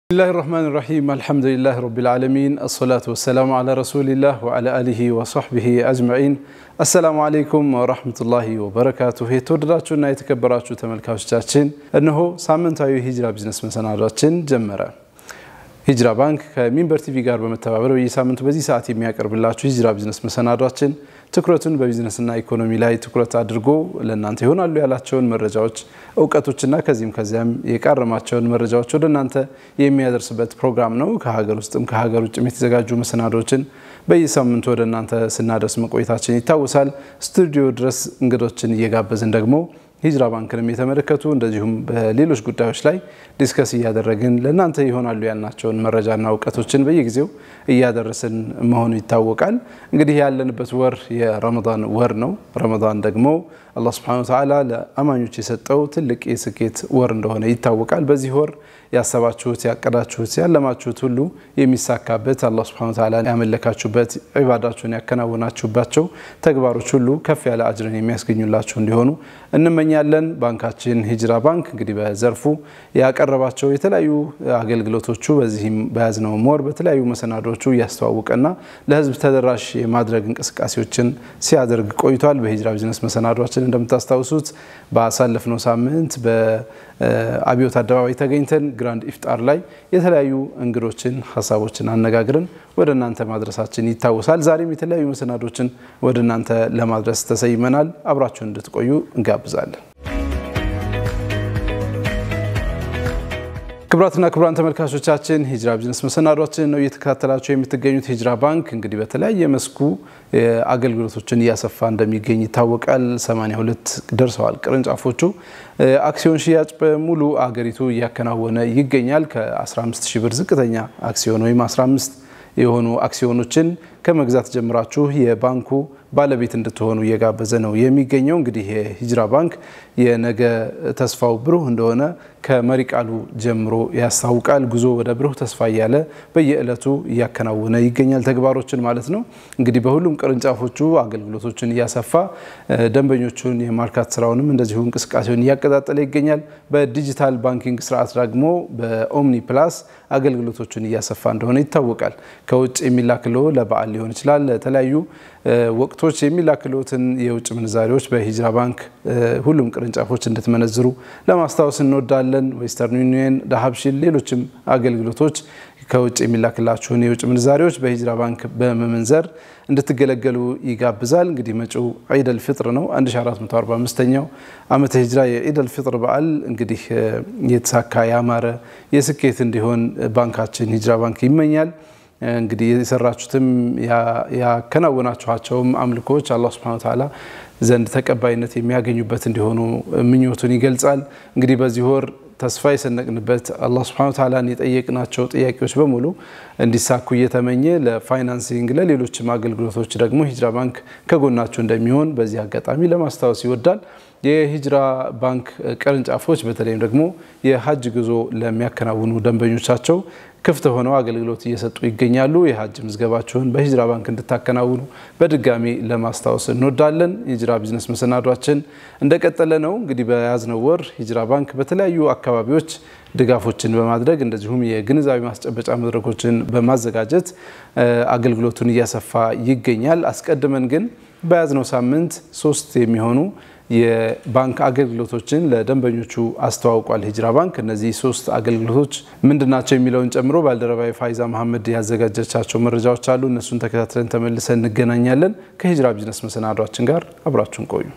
ብስሚላህ ራህማን ራሒም አልሐምዱሊላህ ረቢል ዓለሚን አሰላቱ ወሰላሙ ዓላ ረሱሊላህ ወዓላ አሊሂ ወሶሕቢሂ አጅመዒን። አሰላሙ አለይኩም ወራህመቱላሂ ወበረካቱሁ። የተወደዳችሁና የተከበራችሁ ተመልካቾቻችን እነሆ ሳምንታዊ ሂጅራ ቢዝነስ መሰናዷችን ጀመረ። ሂጅራ ባንክ ከሚንበር ቲቪ ጋር በመተባበር በየሳምንቱ በዚህ ሰዓት የሚያቀርብላችሁ ሂጅራ ቢዝነስ መሰናዷችን ትኩረቱን በቢዝነስና ኢኮኖሚ ላይ ትኩረት አድርጎ ለእናንተ ይሆናሉ ያላቸውን መረጃዎች፣ እውቀቶችና ከዚህም ከዚያም የቃረማቸውን መረጃዎች ወደ እናንተ የሚያደርስበት ፕሮግራም ነው። ከሀገር ውስጥም ከሀገር ውጭም የተዘጋጁ መሰናዶችን በየሳምንቱ ወደ እናንተ ስናደርስ መቆየታችን ይታወሳል። ስቱዲዮ ድረስ እንግዶችን እየጋበዝን ደግሞ ሂጅራ ባንክንም የተመለከቱ እንደዚሁም በሌሎች ጉዳዮች ላይ ዲስከስ እያደረግን ለእናንተ ይሆናሉ ያልናቸውን መረጃና እውቀቶችን በየጊዜው እያደረስን መሆኑ ይታወቃል። እንግዲህ ያለንበት ወር የረመዳን ወር ነው። ረመዳን ደግሞ አላህ ሱብሓነሁ ወተዓላ ለአማኞች የሰጠው ትልቅ የስኬት ወር እንደሆነ ይታወቃል። በዚህ ወር ያሰባችሁት፣ ያቀዳችሁት፣ ያለማችሁት ሁሉ የሚሳካበት አላህ ሱብሓነሁ ወተዓላ ያመለካችሁበት ዒባዳችሁን ያከናወናችሁባቸው ተግባሮች ሁሉ ከፍ ያለ አጅርን የሚያስገኙላችሁ እንዲሆኑ እንመኛለን። ባንካችን ሂጅራ ባንክ እንግዲህ በዘርፉ ያቀረባቸው የተለያዩ አገልግሎቶቹ በዚህም በያዝነው ወር በተለያዩ መሰናዶቹ እያስተዋወቀና ለሕዝብ ተደራሽ የማድረግ እንቅስቃሴዎችን ሲያደርግ ቆይቷል። በሂጅራ ቢዝነስ መሰናዷችን እንደምታስታውሱት ባሳለፍነው ሳምንት በአብዮት አደባባይ ተገኝተን ግራንድ ኢፍጣር ላይ የተለያዩ እንግዶችን ሀሳቦችን አነጋግረን ወደ እናንተ ማድረሳችን ይታወሳል። ዛሬም የተለያዩ መሰናዶችን ወደ እናንተ ለማድረስ ተሰይመናል። አብራችሁን እንድትቆዩ እንጋብዛለን። ክቡራትና ክቡራን ተመልካቾቻችን ሂጅራ ቢዝነስ መሰናዷችን ነው እየተከታተላቸው የምትገኙት። ሂጅራ ባንክ እንግዲህ በተለያየ መስኩ አገልግሎቶችን እያሰፋ እንደሚገኝ ይታወቃል። 82 ደርሰዋል ቅርንጫፎቹ። አክሲዮን ሽያጭ በሙሉ አገሪቱ እያከናወነ ይገኛል። ከ15 ሺህ ብር ዝቅተኛ አክሲዮን ወይም 15 የሆኑ አክሲዮኖችን ከመግዛት ጀምራችሁ የባንኩ ባለቤት እንድትሆኑ እየጋበዘ ነው የሚገኘው። እንግዲህ የሂጅራ ባንክ የነገ ተስፋው ብሩህ እንደሆነ ከመሪ ቃሉ ጀምሮ ያስታውቃል። ጉዞ ወደ ብሩህ ተስፋ እያለ በየዕለቱ እያከናወነ ይገኛል ተግባሮችን ማለት ነው። እንግዲህ በሁሉም ቅርንጫፎቹ አገልግሎቶችን እያሰፋ ደንበኞቹን የማርካት ስራውንም እንደዚሁ እንቅስቃሴውን እያቀጣጠለ ይገኛል። በዲጂታል ባንኪንግ ስርዓት ደግሞ በኦምኒ ፕላስ አገልግሎቶችን እያሰፋ እንደሆነ ይታወቃል። ከውጭ የሚላክለው ለበዓል ሊሆን ይችላል ለተለያዩ ወቅቶች የሚላክሉትን የውጭ ምንዛሪዎች በሂጅራ ባንክ ሁሉም ቅርንጫፎች እንድትመነዝሩ ለማስታወስ እንወዳለን። ዌስተርን ዩኒየን፣ ዳሀብሺል፣ ሌሎችም አገልግሎቶች ከውጭ የሚላክላችሁን የውጭ ምንዛሪዎች በሂጅራ ባንክ በመመንዘር እንድትገለገሉ ይጋብዛል። እንግዲህ መጪው ዒደል ፍጥር ነው። 1445ኛው ዓመተ ሂጅራ የዒደል ፍጥር በዓል እንግዲህ የተሳካ ያማረ የስኬት እንዲሆን ባንካችን ሂጅራ ባንክ ይመኛል። እንግዲህ የሰራችሁትም ያከናወናችኋቸውም አምልኮች አላህ ሱብሓነሁ ወተዓላ ዘንድ ተቀባይነት የሚያገኙበት እንዲሆኑ ምኞቱን ይገልጻል። እንግዲህ በዚህ ወር ተስፋ የሰነቅንበት አላህ ሱብሓነሁ ወተዓላን የጠየቅናቸው ጥያቄዎች በሙሉ እንዲሳኩ እየተመኘ ለፋይናንሲንግ ለሌሎችም አገልግሎቶች ደግሞ ሂጅራ ባንክ ከጎናችሁ እንደሚሆን በዚህ አጋጣሚ ለማስታወስ ይወዳል። የሂጅራ ባንክ ቅርንጫፎች በተለይም ደግሞ የሀጅ ጉዞ ለሚያከናውኑ ደንበኞቻቸው ክፍት ሆነው አገልግሎት እየሰጡ ይገኛሉ። የሀጅ ምዝገባችሁን በሂጅራ ባንክ እንድታከናውኑ በድጋሚ ለማስታወስ እንወዳለን። ሂጅራ ቢዝነስ መሰናዷችን እንደቀጠለ ነው። እንግዲህ በያዝነው ወር ሂጅራ ባንክ በተለያዩ አካባቢዎች ድጋፎችን በማድረግ እንደዚሁም የግንዛቤ ማስጨበጫ መድረኮችን በማዘጋጀት አገልግሎቱን እያሰፋ ይገኛል። አስቀድመን ግን በያዝነው ሳምንት ሶስት የሚሆኑ የባንክ አገልግሎቶችን ለደንበኞቹ አስተዋውቋል ሂጅራ ባንክ። እነዚህ ሶስት አገልግሎቶች ምንድናቸው የሚለውን ጨምሮ ባልደረባዊ ፋይዛ መሐመድ ያዘጋጀቻቸው መረጃዎች አሉ። እነሱን ተከታትለን ተመልሰን እንገናኛለን። ከሂጅራ ቢዝነስ መሰናዷችን ጋር አብራችሁን ቆዩ።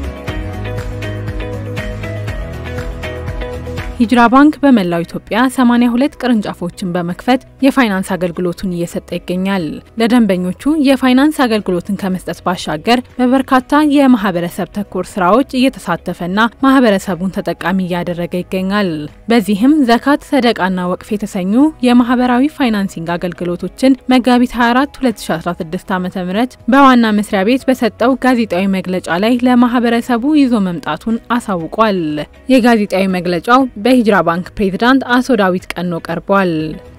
ሂጅራ ባንክ በመላው ኢትዮጵያ 82 ቅርንጫፎችን በመክፈት የፋይናንስ አገልግሎቱን እየሰጠ ይገኛል። ለደንበኞቹ የፋይናንስ አገልግሎትን ከመስጠት ባሻገር በበርካታ የማህበረሰብ ተኮር ስራዎች እየተሳተፈና ማህበረሰቡን ተጠቃሚ እያደረገ ይገኛል። በዚህም ዘካት፣ ሰደቃና ወቅፍ የተሰኙ የማህበራዊ ፋይናንሲንግ አገልግሎቶችን መጋቢት 24 2016 ዓ ም በዋና መስሪያ ቤት በሰጠው ጋዜጣዊ መግለጫ ላይ ለማህበረሰቡ ይዞ መምጣቱን አሳውቋል። የጋዜጣዊ መግለጫው በሂጅራ ባንክ ፕሬዝዳንት አቶ ዳዊት ቀኖ ቀርቧል።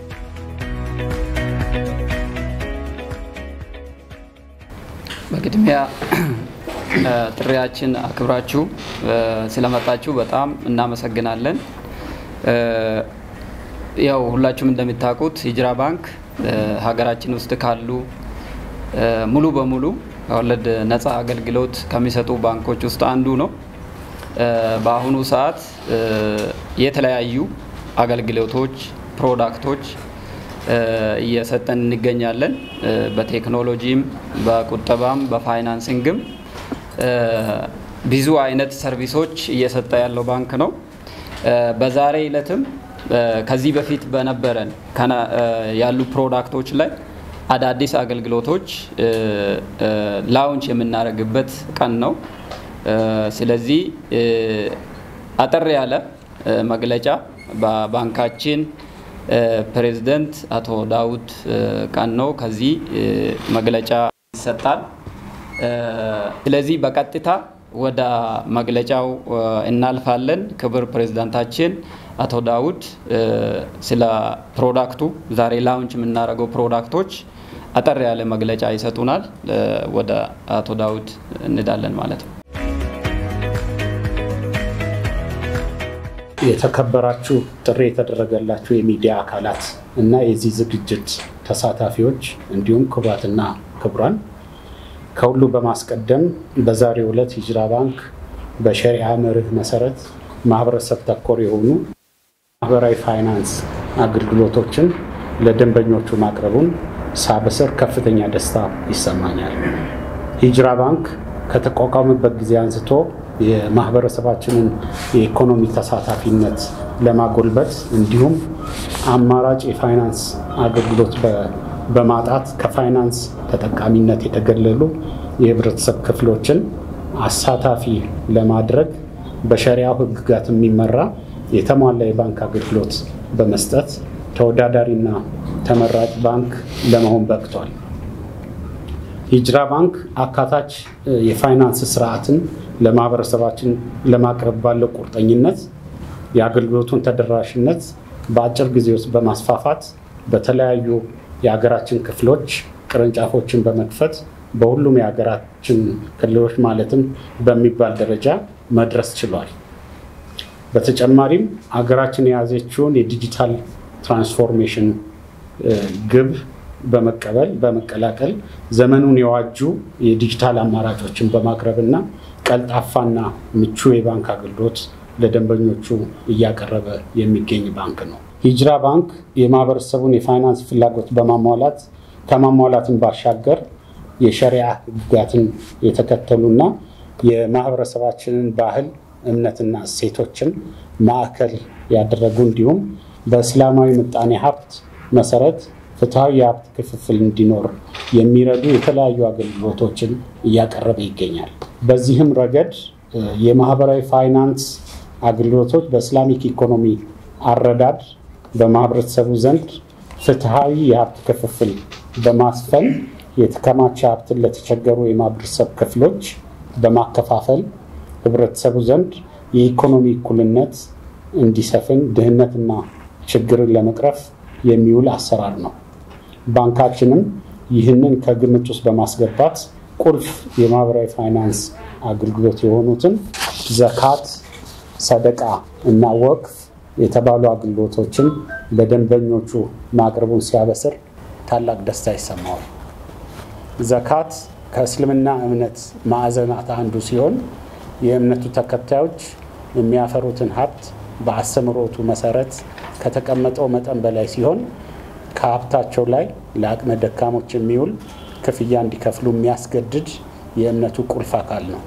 በቅድሚያ ጥሪያችን አክብራችሁ ስለመጣችሁ በጣም እናመሰግናለን። ያው ሁላችሁም እንደሚታውቁት ሂጅራ ባንክ ሀገራችን ውስጥ ካሉ ሙሉ በሙሉ ከወለድ ነፃ አገልግሎት ከሚሰጡ ባንኮች ውስጥ አንዱ ነው። በአሁኑ ሰዓት የተለያዩ አገልግሎቶች፣ ፕሮዳክቶች እየሰጠን እንገኛለን። በቴክኖሎጂም፣ በቁጠባም፣ በፋይናንሲንግም ብዙ አይነት ሰርቪሶች እየሰጠ ያለው ባንክ ነው። በዛሬ ዕለትም ከዚህ በፊት በነበረን ያሉ ፕሮዳክቶች ላይ አዳዲስ አገልግሎቶች ላውንች የምናደርግበት ቀን ነው። ስለዚህ አጠር ያለ መግለጫ በባንካችን ፕሬዝደንት አቶ ዳውድ ቀን ነው ከዚህ መግለጫ ይሰጣል። ስለዚህ በቀጥታ ወደ መግለጫው እናልፋለን። ክብር ፕሬዝዳንታችን አቶ ዳውድ ስለ ፕሮዳክቱ ዛሬ ላውንች የምናደርገው ፕሮዳክቶች አጠር ያለ መግለጫ ይሰጡናል። ወደ አቶ ዳውድ እንዳለን ማለት ነው። የተከበራችሁ ጥሪ የተደረገላችሁ የሚዲያ አካላት እና የዚህ ዝግጅት ተሳታፊዎች እንዲሁም ክቡራትና ክቡራን ከሁሉ በማስቀደም በዛሬው ዕለት ሂጅራ ባንክ በሸሪዓ መርህ መሰረት ማህበረሰብ ተኮር የሆኑ ማህበራዊ ፋይናንስ አገልግሎቶችን ለደንበኞቹ ማቅረቡን ሳበስር ከፍተኛ ደስታ ይሰማኛል። ሂጅራ ባንክ ከተቋቋመበት ጊዜ አንስቶ የማህበረሰባችንን የኢኮኖሚ ተሳታፊነት ለማጎልበት እንዲሁም አማራጭ የፋይናንስ አገልግሎት በማጣት ከፋይናንስ ተጠቃሚነት የተገለሉ የህብረተሰብ ክፍሎችን አሳታፊ ለማድረግ በሸሪያው ህግጋት የሚመራ የተሟላ የባንክ አገልግሎት በመስጠት ተወዳዳሪና ተመራጭ ባንክ ለመሆን በቅቷል። ሂጅራ ባንክ አካታች የፋይናንስ ስርዓትን ለማህበረሰባችን ለማቅረብ ባለው ቁርጠኝነት የአገልግሎቱን ተደራሽነት በአጭር ጊዜ ውስጥ በማስፋፋት በተለያዩ የሀገራችን ክፍሎች ቅርንጫፎችን በመክፈት በሁሉም የሀገራችን ክልሎች ማለትም በሚባል ደረጃ መድረስ ችሏል። በተጨማሪም ሀገራችን የያዘችውን የዲጂታል ትራንስፎርሜሽን ግብ በመቀበል በመቀላቀል ዘመኑን የዋጁ የዲጂታል አማራጮችን በማቅረብና ቀልጣፋና ምቹ የባንክ አገልግሎት ለደንበኞቹ እያቀረበ የሚገኝ ባንክ ነው። ሂጅራ ባንክ የማህበረሰቡን የፋይናንስ ፍላጎት በማሟላት ከማሟላትን ባሻገር የሸሪያ ህግጋትን የተከተሉና የማህበረሰባችንን ባህል እምነትና እሴቶችን ማዕከል ያደረጉ እንዲሁም በእስላማዊ ምጣኔ ሀብት መሰረት ፍትሐዊ የሀብት ክፍፍል እንዲኖር የሚረዱ የተለያዩ አገልግሎቶችን እያቀረበ ይገኛል። በዚህም ረገድ የማህበራዊ ፋይናንስ አገልግሎቶች በእስላሚክ ኢኮኖሚ አረዳድ በማህበረሰቡ ዘንድ ፍትሐዊ የሀብት ክፍፍል በማስፈን የተከማቸ ሀብትን ለተቸገሩ የማህበረሰብ ክፍሎች በማከፋፈል ህብረተሰቡ ዘንድ የኢኮኖሚ እኩልነት እንዲሰፍን ድህነትና ችግርን ለመቅረፍ የሚውል አሰራር ነው። ባንካችንም ይህንን ከግምት ውስጥ በማስገባት ቁልፍ የማህበራዊ ፋይናንስ አገልግሎት የሆኑትን ዘካት፣ ሰደቃ እና ወቅፍ የተባሉ አገልግሎቶችን ለደንበኞቹ ማቅረቡን ሲያበስር ታላቅ ደስታ ይሰማዋል። ዘካት ከእስልምና እምነት ማዕዘናት አንዱ ሲሆን የእምነቱ ተከታዮች የሚያፈሩትን ሀብት በአስተምሮቱ መሰረት ከተቀመጠው መጠን በላይ ሲሆን ከሀብታቸው ላይ ለአቅመ ደካሞች የሚውል ክፍያ እንዲከፍሉ የሚያስገድድ የእምነቱ ቁልፍ አካል ነው።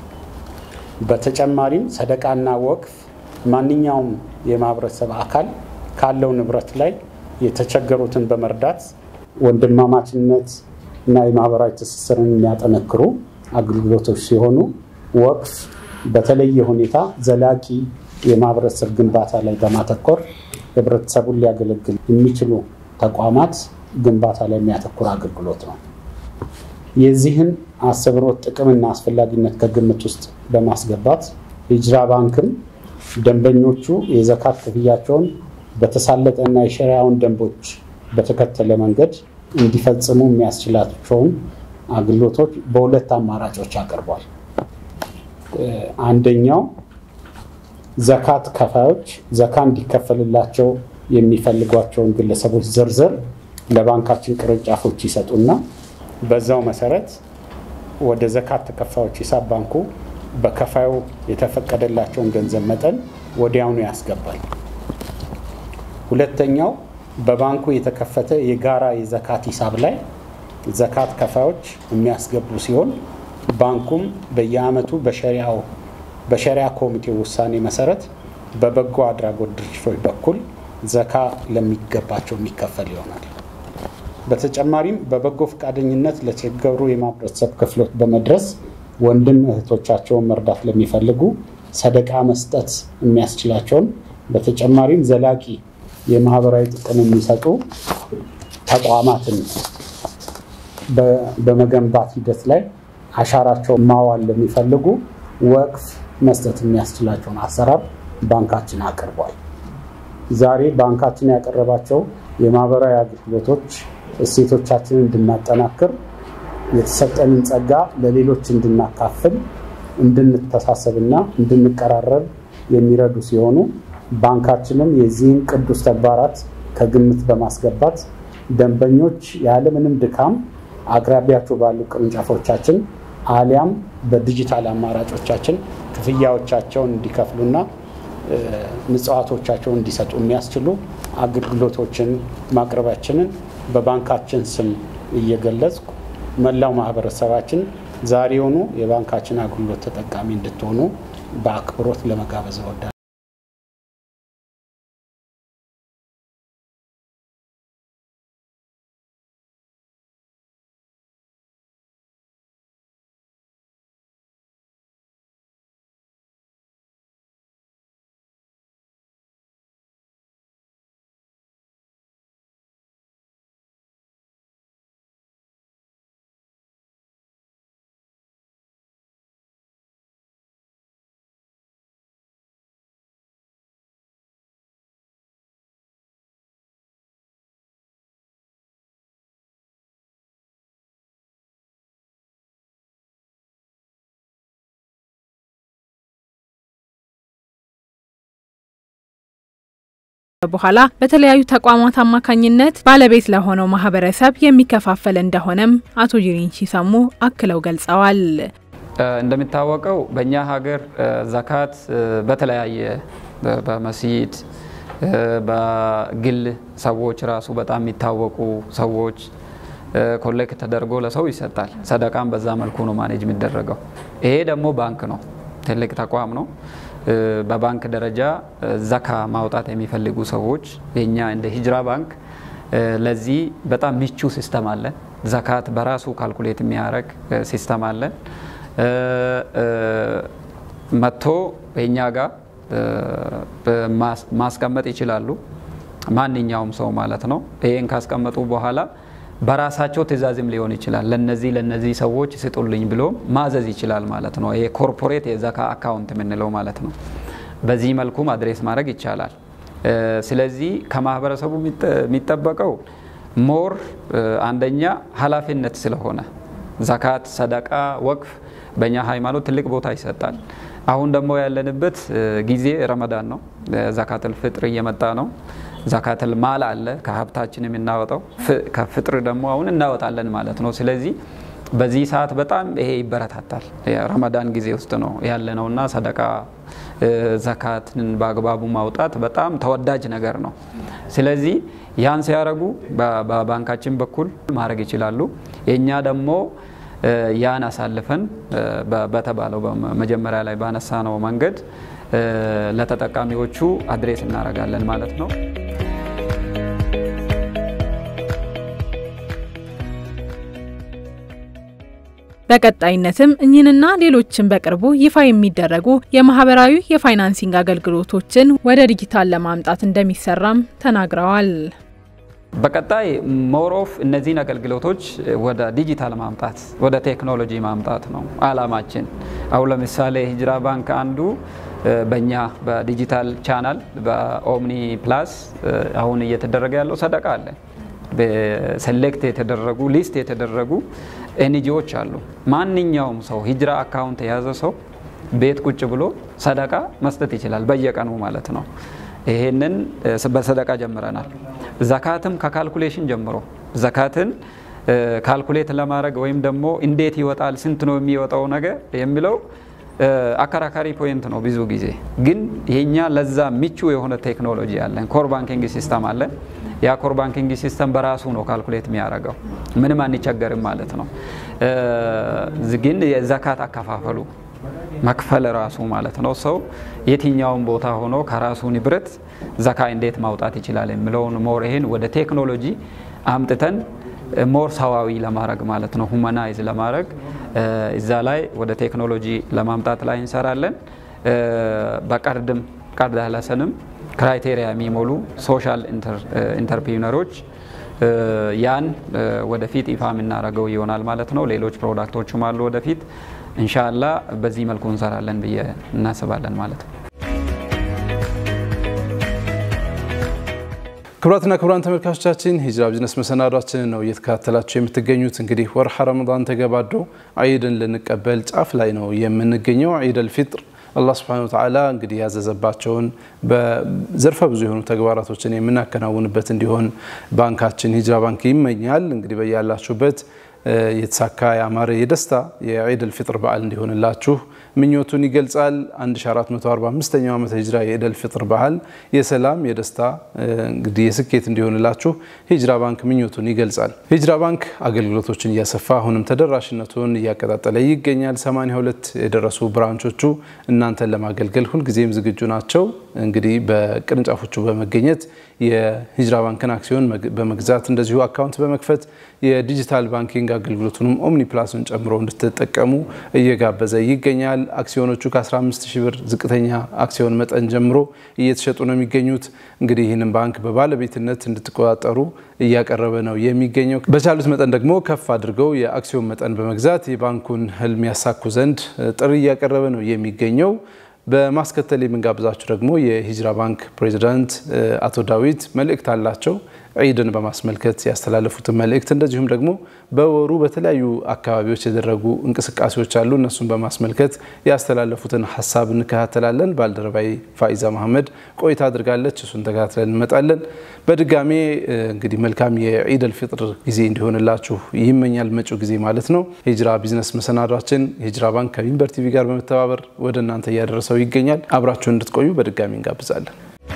በተጨማሪም ሰደቃና ወቅፍ ማንኛውም የማህበረሰብ አካል ካለው ንብረት ላይ የተቸገሩትን በመርዳት ወንድማማችነት እና የማህበራዊ ትስስርን የሚያጠነክሩ አገልግሎቶች ሲሆኑ ወቅፍ በተለየ ሁኔታ ዘላቂ የማህበረሰብ ግንባታ ላይ በማተኮር ህብረተሰቡን ሊያገለግል የሚችሉ ተቋማት ግንባታ ላይ የሚያተኩር አገልግሎት ነው። የዚህን አስተምህሮት ጥቅምና አስፈላጊነት ከግምት ውስጥ በማስገባት ሂጅራ ባንክም ደንበኞቹ የዘካት ክፍያቸውን በተሳለጠና የሸሪያውን ደንቦች በተከተለ መንገድ እንዲፈጽሙ የሚያስችላቸውን አገልግሎቶች በሁለት አማራጮች አቅርቧል። አንደኛው ዘካት ከፋዮች ዘካ እንዲከፈልላቸው የሚፈልጓቸውን ግለሰቦች ዝርዝር ለባንካችን ቅርንጫፎች ይሰጡና በዛው መሰረት ወደ ዘካት ተከፋዮች ሂሳብ ባንኩ በከፋዩ የተፈቀደላቸውን ገንዘብ መጠን ወዲያውኑ ያስገባል። ሁለተኛው በባንኩ የተከፈተ የጋራ የዘካት ሂሳብ ላይ ዘካት ከፋዮች የሚያስገቡ ሲሆን ባንኩም በየዓመቱ በሸሪያው በሸሪያ ኮሚቴው ውሳኔ መሰረት በበጎ አድራጎት ድርጅቶች በኩል ዘካ ለሚገባቸው የሚከፈል ይሆናል። በተጨማሪም በበጎ ፈቃደኝነት ለተቸገሩ የማህበረሰብ ክፍሎች በመድረስ ወንድም እህቶቻቸውን መርዳት ለሚፈልጉ ሰደቃ መስጠት የሚያስችላቸውን በተጨማሪም ዘላቂ የማህበራዊ ጥቅም የሚሰጡ ተቋማትን በመገንባት ሂደት ላይ አሻራቸውን ማዋል ለሚፈልጉ ወቅፍ መስጠት የሚያስችላቸውን አሰራር ባንካችን አቅርቧል። ዛሬ ባንካችን ያቀረባቸው የማህበራዊ አገልግሎቶች እሴቶቻችንን እንድናጠናክር የተሰጠንን ጸጋ ለሌሎች እንድናካፍል እንድንተሳሰብና እንድንቀራረብ የሚረዱ ሲሆኑ ባንካችንም የዚህን ቅዱስ ተግባራት ከግምት በማስገባት ደንበኞች ያለምንም ድካም አቅራቢያቸው ባሉ ቅርንጫፎቻችን አሊያም በዲጂታል አማራጮቻችን ክፍያዎቻቸውን እንዲከፍሉና ምጽዋቶቻቸውን እንዲሰጡ የሚያስችሉ አገልግሎቶችን ማቅረባችንን በባንካችን ስም እየገለጽኩ መላው ማህበረሰባችን ዛሬውኑ የባንካችን አገልግሎት ተጠቃሚ እንድትሆኑ በአክብሮት ለመጋበዝ እወዳለሁ። በኋላ በተለያዩ ተቋማት አማካኝነት ባለቤት ለሆነው ማህበረሰብ የሚከፋፈል እንደሆነም አቶ ጅሪን ሲሰሙ አክለው ገልጸዋል። እንደሚታወቀው በእኛ ሀገር ዘካት በተለያየ በመስጂድ በግል ሰዎች ራሱ በጣም የሚታወቁ ሰዎች ኮሌክት ተደርጎ ለሰው ይሰጣል። ሰደቃም በዛ መልኩ ነው ማኔጅ የሚደረገው። ይሄ ደግሞ ባንክ ነው፣ ትልቅ ተቋም ነው። በባንክ ደረጃ ዘካ ማውጣት የሚፈልጉ ሰዎች የኛ እንደ ሂጅራ ባንክ ለዚህ በጣም ምቹ ሲስተም አለን። ዘካት በራሱ ካልኩሌት የሚያደርግ ሲስተም አለን። መጥቶ የኛ ጋር ማስቀመጥ ይችላሉ። ማንኛውም ሰው ማለት ነው። ይሄን ካስቀመጡ በኋላ በራሳቸው ትእዛዝም ሊሆን ይችላል። ለነዚህ ለነዚህ ሰዎች ስጡልኝ ብሎ ማዘዝ ይችላል ማለት ነው። ይሄ ኮርፖሬት የዘካ አካውንት የምንለው ማለት ነው። በዚህ መልኩም አድሬስ ማድረግ ይቻላል። ስለዚህ ከማህበረሰቡ የሚጠበቀው ሞር አንደኛ ኃላፊነት ስለሆነ ዘካት፣ ሰደቃ፣ ወቅፍ በእኛ ሃይማኖት ትልቅ ቦታ ይሰጣል። አሁን ደግሞ ያለንበት ጊዜ ረመዳን ነው። ዘካተል ፍጥር እየመጣ ነው። ዘካተል ማል አለ ከሀብታችን የምናወጣው ከፍጥር ደግሞ አሁን እናወጣለን ማለት ነው። ስለዚህ በዚህ ሰዓት በጣም ይሄ ይበረታታል። ረመዳን ጊዜ ውስጥ ነው ያለ ነው እና ሰደቃ ዘካትን በአግባቡ ማውጣት በጣም ተወዳጅ ነገር ነው። ስለዚህ ያን ሲያደርጉ በባንካችን በኩል ማድረግ ይችላሉ። የእኛ ደግሞ ያን አሳልፈን በተባለው መጀመሪያ ላይ ባነሳ ነው መንገድ ለተጠቃሚዎቹ አድሬስ እናደርጋለን ማለት ነው። በቀጣይነትም እኚህንና ሌሎችን በቅርቡ ይፋ የሚደረጉ የማህበራዊ የፋይናንሲንግ አገልግሎቶችን ወደ ዲጂታል ለማምጣት እንደሚሰራም ተናግረዋል። በቀጣይ ሞሮፍ እነዚህን አገልግሎቶች ወደ ዲጂታል ማምጣት ወደ ቴክኖሎጂ ማምጣት ነው አላማችን። አሁን ለምሳሌ ሂጅራ ባንክ አንዱ በእኛ በዲጂታል ቻናል በኦምኒ ፕላስ አሁን እየተደረገ ያለው ሰደቃ አለ። ሴሌክት የተደረጉ ሊስት የተደረጉ ኤንጂዎች አሉ። ማንኛውም ሰው ሂጅራ አካውንት የያዘ ሰው ቤት ቁጭ ብሎ ሰደቃ መስጠት ይችላል፣ በየቀኑ ማለት ነው። ይሄንን በሰደቃ ጀምረናል። ዘካትም ከካልኩሌሽን ጀምሮ ዘካትን ካልኩሌት ለማድረግ ወይም ደግሞ እንዴት ይወጣል፣ ስንት ነው የሚወጣው ነገር የሚለው አከራካሪ ፖይንት ነው። ብዙ ጊዜ ግን የኛ ለዛ ምቹ የሆነ ቴክኖሎጂ አለን። ኮር ባንኪንግ ሲስተም አለን። ያ ኮር ባንኪንግ ሲስተም በራሱ ነው ካልኩሌት የሚያደርገው። ምንም አንቸገርም ማለት ነው። ግን የዘካት አከፋፈሉ መክፈል ራሱ ማለት ነው። ሰው የትኛውን ቦታ ሆኖ ከራሱ ንብረት ዘካ እንዴት ማውጣት ይችላል የሚለውን ሞር ይሄን ወደ ቴክኖሎጂ አምጥተን ሞር ሰዋዊ ለማድረግ ማለት ነው ሁማናይዝ ለማድረግ እዛ ላይ ወደ ቴክኖሎጂ ለማምጣት ላይ እንሰራለን። በቀርድም ቀርድ ለሰንም ክራይቴሪያ የሚሞሉ ሶሻል ኢንተርፕሪነሮች ያን ወደፊት ይፋ የምናደርገው ይሆናል ማለት ነው። ሌሎች ፕሮዳክቶችም አሉ ወደፊት እንሻላ በዚህ መልኩ እንሰራለን ብዬ እናስባለን ማለት ነው። ክቡራትና ክቡራን ተመልካቾቻችን ሂጅራ ቢዝነስ መሰናዷችንን ነው እየተከታተላችሁ የምትገኙት። እንግዲህ ወርሃ ረመዳን ተገባዶ ዒድን ልንቀበል ጫፍ ላይ ነው የምንገኘው። ዒድ አልፊጥር አላህ ስብሐነሁ ወተዓላ እንግዲህ ያዘዘባቸውን በዘርፈ ብዙ የሆኑ ተግባራቶችን የምናከናውንበት እንዲሆን ባንካችን ሂጅራ ባንክ ይመኛል። እንግዲህ በያላችሁበት የተሳካ ያማረ የደስታ የዒድ አልፊጥር በዓል እንዲሆንላችሁ ምኞቱን ይገልጻል። 1445ኛው ዓመተ ሂጅራ የዒድ አልፊጥር በዓል የሰላም የደስታ እንግዲህ የስኬት እንዲሆንላችሁ ሂጅራ ባንክ ምኞቱን ይገልጻል። ሂጅራ ባንክ አገልግሎቶችን እያሰፋ አሁንም ተደራሽነቱን እያቀጣጠለ ይገኛል። 82 የደረሱ ብራንቾቹ እናንተን ለማገልገል ሁልጊዜም ዝግጁ ናቸው። እንግዲህ በቅርንጫፎቹ በመገኘት የሂጅራ ባንክን አክሲዮን በመግዛት እንደዚሁ አካውንት በመክፈት የዲጂታል ባንኪንግ አገልግሎቱንም ኦምኒ ፕላስን ጨምሮ እንድትጠቀሙ እየጋበዘ ይገኛል። አክሲዮኖቹ ከ15 ሺህ ብር ዝቅተኛ አክሲዮን መጠን ጀምሮ እየተሸጡ ነው የሚገኙት። እንግዲህ ይህንን ባንክ በባለቤትነት እንድትቆጣጠሩ እያቀረበ ነው የሚገኘው። በቻሉት መጠን ደግሞ ከፍ አድርገው የአክሲዮን መጠን በመግዛት የባንኩን ህልም ያሳኩ ዘንድ ጥሪ እያቀረበ ነው የሚገኘው። በማስከተል የምንጋብዛችሁ ደግሞ የሂጅራ ባንክ ፕሬዚዳንት አቶ ዳዊት መልእክት አላቸው። ዒድን በማስመልከት ያስተላለፉትን መልእክት እንደዚሁም ደግሞ በወሩ በተለያዩ አካባቢዎች የደረጉ እንቅስቃሴዎች አሉ። እነሱን በማስመልከት ያስተላለፉትን ሀሳብ እንከታተላለን። ባልደረባይ ፋኢዛ መሐመድ ቆይታ አድርጋለች። እሱን ተከታትለን እንመጣለን። በድጋሜ እንግዲህ መልካም የዒድ አልፊጥር ጊዜ እንዲሆንላችሁ ይመኛል። መጪው ጊዜ ማለት ነው። ሂጅራ ቢዝነስ መሰናዷችን ሂጅራ ባንክ ከሚንበር ቲቪ ጋር በመተባበር ወደ እናንተ እያደረሰው ይገኛል። አብራችሁን እንድትቆዩ በድጋሚ እንጋብዛለን።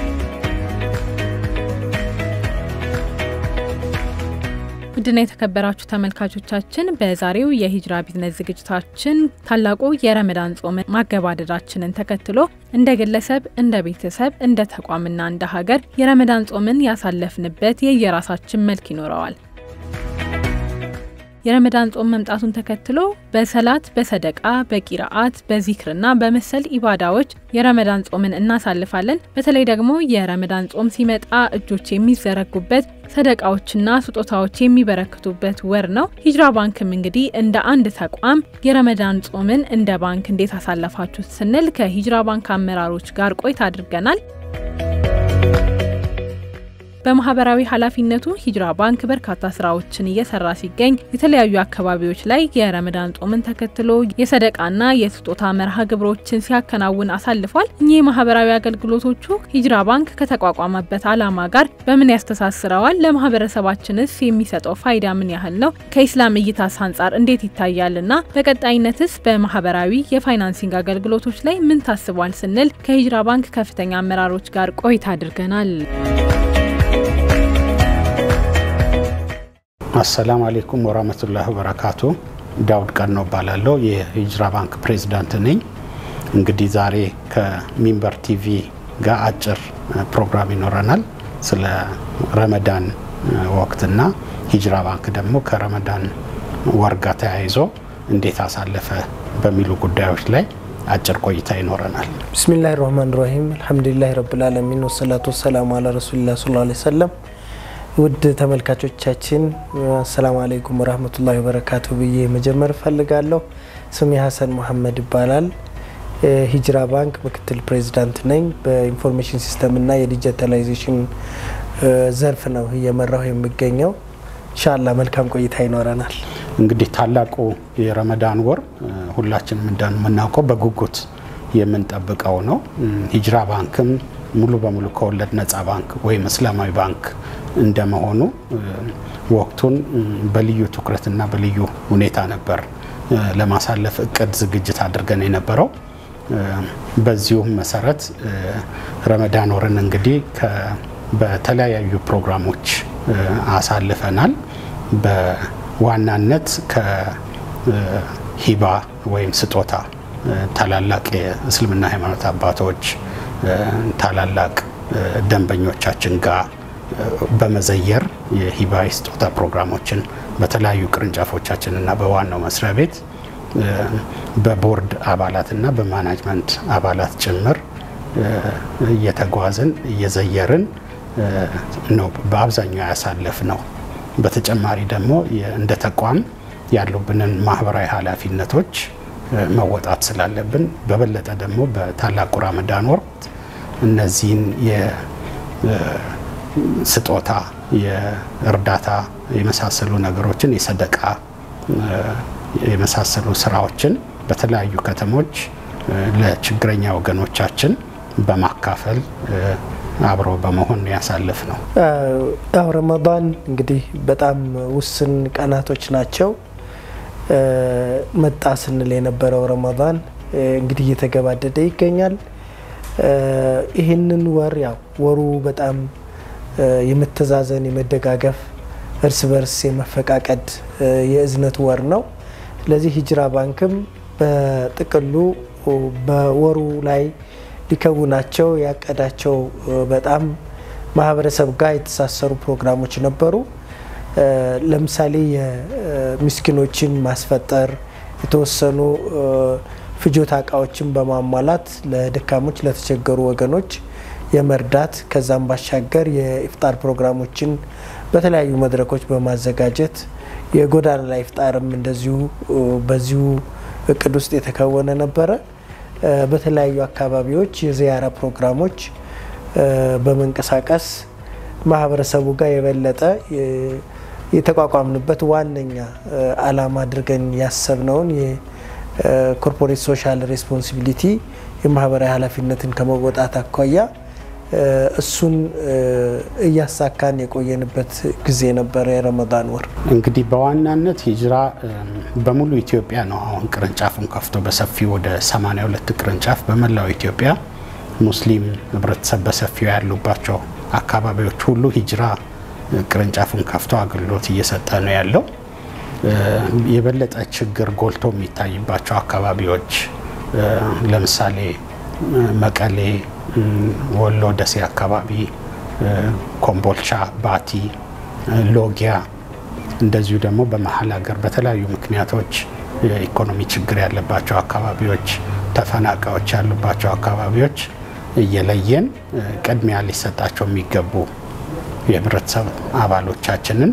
ውድና የተከበራችሁ ተመልካቾቻችን በዛሬው የሂጅራ ቢዝነስ ዝግጅታችን ታላቁ የረመዳን ጾምን ማገባደዳችንን ተከትሎ እንደ ግለሰብ፣ እንደ ቤተሰብ፣ እንደ ተቋምና እንደ ሀገር የረመዳን ጾምን ያሳለፍንበት የየራሳችን መልክ ይኖረዋል። የረመዳን ጾም መምጣቱን ተከትሎ በሰላት፣ በሰደቃ፣ በቂራአት፣ በዚክርና በመሰል ኢባዳዎች የረመዳን ጾምን እናሳልፋለን። በተለይ ደግሞ የረመዳን ጾም ሲመጣ እጆች የሚዘረጉበት ሰደቃዎችና ስጦታዎች የሚበረክቱበት ወር ነው። ሂጅራ ባንክም እንግዲህ እንደ አንድ ተቋም የረመዳን ጾምን እንደ ባንክ እንዴት አሳለፋችሁት ስንል ከሂጅራ ባንክ አመራሮች ጋር ቆይታ አድርገናል። በማህበራዊ ኃላፊነቱ ሂጅራ ባንክ በርካታ ስራዎችን እየሰራ ሲገኝ የተለያዩ አካባቢዎች ላይ የረመዳን ጾምን ተከትሎ የሰደቃና የስጦታ መርሃ ግብሮችን ሲያከናውን አሳልፏል። እኚህ የማህበራዊ አገልግሎቶቹ ሂጅራ ባንክ ከተቋቋመበት ዓላማ ጋር በምን ያስተሳስረዋል? ለማህበረሰባችንስ የሚሰጠው ፋይዳ ምን ያህል ነው? ከኢስላም እይታስ አንጻር እንዴት ይታያልና በቀጣይነትስ በማህበራዊ የፋይናንሲንግ አገልግሎቶች ላይ ምን ታስቧል? ስንል ከሂጅራ ባንክ ከፍተኛ አመራሮች ጋር ቆይታ አድርገናል። አሰላሙ አሌይኩም ወራህመቱላሂ ወበረካቱ። ዳውድ ቀኖ እባላለሁ የሂጅራ ባንክ ፕሬዚዳንት ነኝ። እንግዲህ ዛሬ ከሚንበር ቲቪ ጋር አጭር ፕሮግራም ይኖረናል ስለ ረመዳን ወቅትና ሂጅራ ባንክ ደግሞ ከረመዳን ወር ጋር ተያይዞ እንዴት አሳለፈ በሚሉ ጉዳዮች ላይ አጭር ቆይታ ይኖረናል። ብስሚላህ ራህማን ራሂም አልሐምዱሊላህ ረብልዓለሚን ወሰላቱ ወሰላሙ አላ ረሱሊላህ ሰለላሁ ዐለይሂ ወሰለም ውድ ተመልካቾቻችን አሰላሙ አለይኩም ወራህመቱላሂ ወበረካቱ ብዬ መጀመር እፈልጋለሁ። ስሜ ሀሰን መሐመድ ይባላል። ሂጅራ ባንክ ምክትል ፕሬዚዳንት ነኝ። በኢንፎርሜሽን ሲስተምና የዲጂታላይዜሽን ዘርፍ ነው እየመራሁ የሚገኘው። ኢንሻአላ መልካም ቆይታ ይኖረናል። እንግዲህ ታላቁ የረመዳን ወር ሁላችንም እንደምናውቀው በጉጉት የምንጠብቀው ነው። ሂጅራ ባንክም ሙሉ በሙሉ ከወለድ ነፃ ባንክ ወይም እስላማዊ ባንክ እንደመሆኑ ወቅቱን በልዩ ትኩረትና በልዩ ሁኔታ ነበር ለማሳለፍ እቅድ ዝግጅት አድርገን የነበረው። በዚሁም መሰረት ረመዳን ወርን እንግዲህ በተለያዩ ፕሮግራሞች አሳልፈናል። በዋናነት ከሂባ ወይም ስጦታ ታላላቅ የእስልምና ሃይማኖት አባቶች ታላላቅ ደንበኞቻችን ጋር በመዘየር የሂባ ስጦታ ፕሮግራሞችን በተለያዩ ቅርንጫፎቻችን እና በዋናው መስሪያ ቤት በቦርድ አባላትና በማናጅመንት አባላት ጭምር እየተጓዝን እየዘየርን ነው በአብዛኛው ያሳለፍ ነው። በተጨማሪ ደግሞ እንደ ተቋም ያሉብንን ማህበራዊ ኃላፊነቶች መወጣት ስላለብን በበለጠ ደግሞ በታላቁ ረመዳን ወቅት እነዚህን የስጦታ፣ የእርዳታ የመሳሰሉ ነገሮችን የሰደቃ የመሳሰሉ ስራዎችን በተለያዩ ከተሞች ለችግረኛ ወገኖቻችን በማካፈል አብሮ በመሆን ያሳልፍ ነው። ያው ረመዳን እንግዲህ በጣም ውስን ቀናቶች ናቸው። መጣ ስንል የነበረው ረመዳን እንግዲህ እየተገባደደ ይገኛል። ይህንን ወር ያው ወሩ በጣም የመተዛዘን የመደጋገፍ፣ እርስ በርስ የመፈቃቀድ የእዝነት ወር ነው። ስለዚህ ሂጅራ ባንክም በጥቅሉ በወሩ ላይ ሊከውናቸው ያቀዳቸው በጣም ማህበረሰብ ጋር የተሳሰሩ ፕሮግራሞች ነበሩ። ለምሳሌ የምስኪኖችን ማስፈጠር፣ የተወሰኑ ፍጆታ እቃዎችን በማሟላት ለደካሞች ለተቸገሩ ወገኖች የመርዳት ከዛም ባሻገር የኢፍጣር ፕሮግራሞችን በተለያዩ መድረኮች በማዘጋጀት የጎዳና ላይ ኢፍጣርም እንደዚሁ በዚሁ እቅድ ውስጥ የተከወነ ነበረ። በተለያዩ አካባቢዎች የዚያራ ፕሮግራሞች በመንቀሳቀስ ማህበረሰቡ ጋር የበለጠ የተቋቋምንበት ዋነኛ ዓላማ አድርገን ያሰብነውን የኮርፖሬት ሶሻል ሬስፖንሲቢሊቲ የማህበራዊ ኃላፊነትን ከመወጣት አኳያ እሱን እያሳካን የቆየንበት ጊዜ ነበረ። የረመዳን ወር እንግዲህ በዋናነት ሂጅራ በሙሉ ኢትዮጵያ ነው አሁን ቅርንጫፉን ከፍቶ በሰፊው ወደ 82 ቅርንጫፍ በመላው ኢትዮጵያ ሙስሊም ህብረተሰብ በሰፊው ያሉባቸው አካባቢዎች ሁሉ ሂጅራ ቅርንጫፉን ከፍቶ አገልግሎት እየሰጠ ነው ያለው። የበለጠ ችግር ጎልቶ የሚታይባቸው አካባቢዎች ለምሳሌ መቀሌ፣ ወሎ፣ ደሴ አካባቢ፣ ኮምቦልቻ፣ ባቲ፣ ሎጊያ እንደዚሁ ደግሞ በመሀል ሀገር በተለያዩ ምክንያቶች የኢኮኖሚ ችግር ያለባቸው አካባቢዎች፣ ተፈናቃዮች ያሉባቸው አካባቢዎች እየለየን ቅድሚያ ሊሰጣቸው የሚገቡ የህብረተሰብ አባሎቻችንን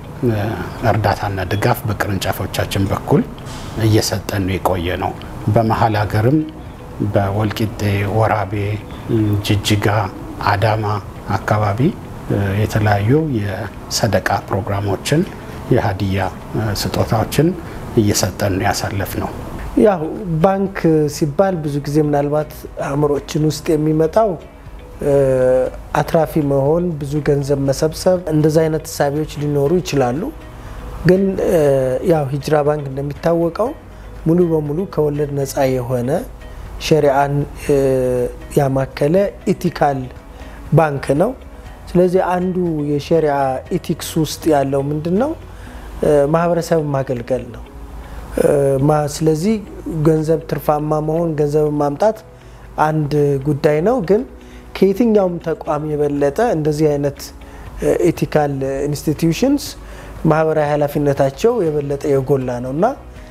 እርዳታና ድጋፍ በቅርንጫፎቻችን በኩል እየሰጠን የቆየ ነው። በመሀል ሀገርም በወልቂጤ፣ ወራቤ፣ ጅጅጋ፣ አዳማ አካባቢ የተለያዩ የሰደቃ ፕሮግራሞችን የሀዲያ ስጦታዎችን እየሰጠን ያሳለፍ ነው። ያው ባንክ ሲባል ብዙ ጊዜ ምናልባት አእምሮችን ውስጥ የሚመጣው አትራፊ መሆን፣ ብዙ ገንዘብ መሰብሰብ እንደዚ አይነት እሳቤዎች ሊኖሩ ይችላሉ። ግን ያው ሂጅራ ባንክ እንደሚታወቀው ሙሉ በሙሉ ከወለድ ነፃ የሆነ ሸሪአን ያማከለ ኢቲካል ባንክ ነው። ስለዚህ አንዱ የሸሪዓ ኢቲክስ ውስጥ ያለው ምንድን ነው? ማህበረሰብን ማገልገል ነው። ስለዚህ ገንዘብ ትርፋማ መሆን ገንዘብ ማምጣት አንድ ጉዳይ ነው። ግን ከየትኛውም ተቋም የበለጠ እንደዚህ አይነት ኤቲካል ኢንስቲትዩሽንስ ማህበራዊ ኃላፊነታቸው የበለጠ የጎላ ነው እና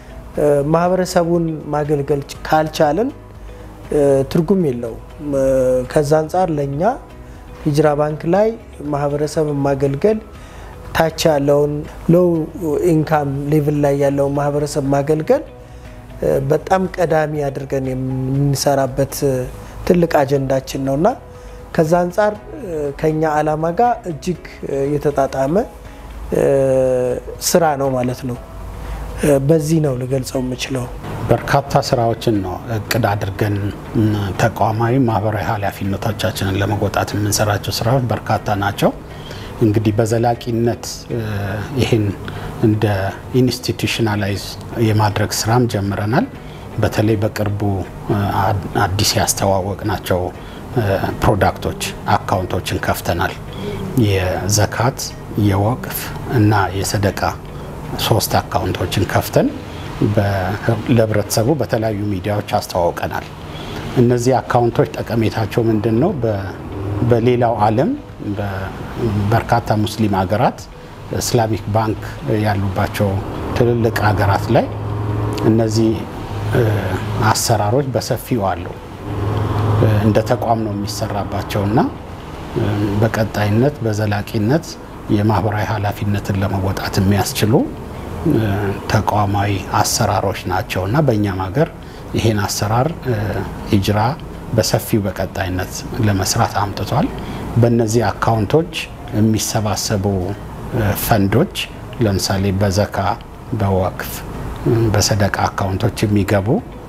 ማህበረሰቡን ማገልገል ካልቻለን ትርጉም የለውም። ከዛ አንጻር ለእኛ ሂጅራ ባንክ ላይ ማህበረሰብን ማገልገል ታች ያለውን ሎው ኢንካም ሌቭል ላይ ያለውን ማህበረሰብ ማገልገል በጣም ቀዳሚ አድርገን የምንሰራበት ትልቅ አጀንዳችን ነው እና ከዛ አንጻር ከኛ አላማ ጋር እጅግ የተጣጣመ ስራ ነው ማለት ነው። በዚህ ነው ልገልጸው የምችለው። በርካታ ስራዎችን ነው እቅድ አድርገን ተቋማዊ ማህበራዊ ኃላፊነቶቻችንን ለመወጣት የምንሰራቸው ስራዎች በርካታ ናቸው። እንግዲህ በዘላቂነት ይህን እንደ ኢንስቲቱሽናላይዝ የማድረግ ስራም ጀምረናል። በተለይ በቅርቡ አዲስ ያስተዋወቅ ናቸው ፕሮዳክቶች አካውንቶችን ከፍተናል። የዘካት የወቅፍ እና የሰደቃ ሶስት አካውንቶችን ከፍተን ለህብረተሰቡ በተለያዩ ሚዲያዎች አስተዋውቀናል። እነዚህ አካውንቶች ጠቀሜታቸው ምንድን ነው? በሌላው ዓለም በርካታ ሙስሊም ሀገራት እስላሚክ ባንክ ያሉባቸው ትልልቅ ሀገራት ላይ እነዚህ አሰራሮች በሰፊው አሉ። እንደ ተቋም ነው የሚሰራባቸው እና በቀጣይነት በዘላቂነት የማህበራዊ ኃላፊነትን ለመወጣት የሚያስችሉ ተቋማዊ አሰራሮች ናቸው እና በእኛም ሀገር ይሄን አሰራር ሂጅራ በሰፊው በቀጣይነት ለመስራት አምጥቷል። በእነዚህ አካውንቶች የሚሰባሰቡ ፈንዶች ለምሳሌ በዘካ፣ በወቅፍ፣ በሰደቃ አካውንቶች የሚገቡ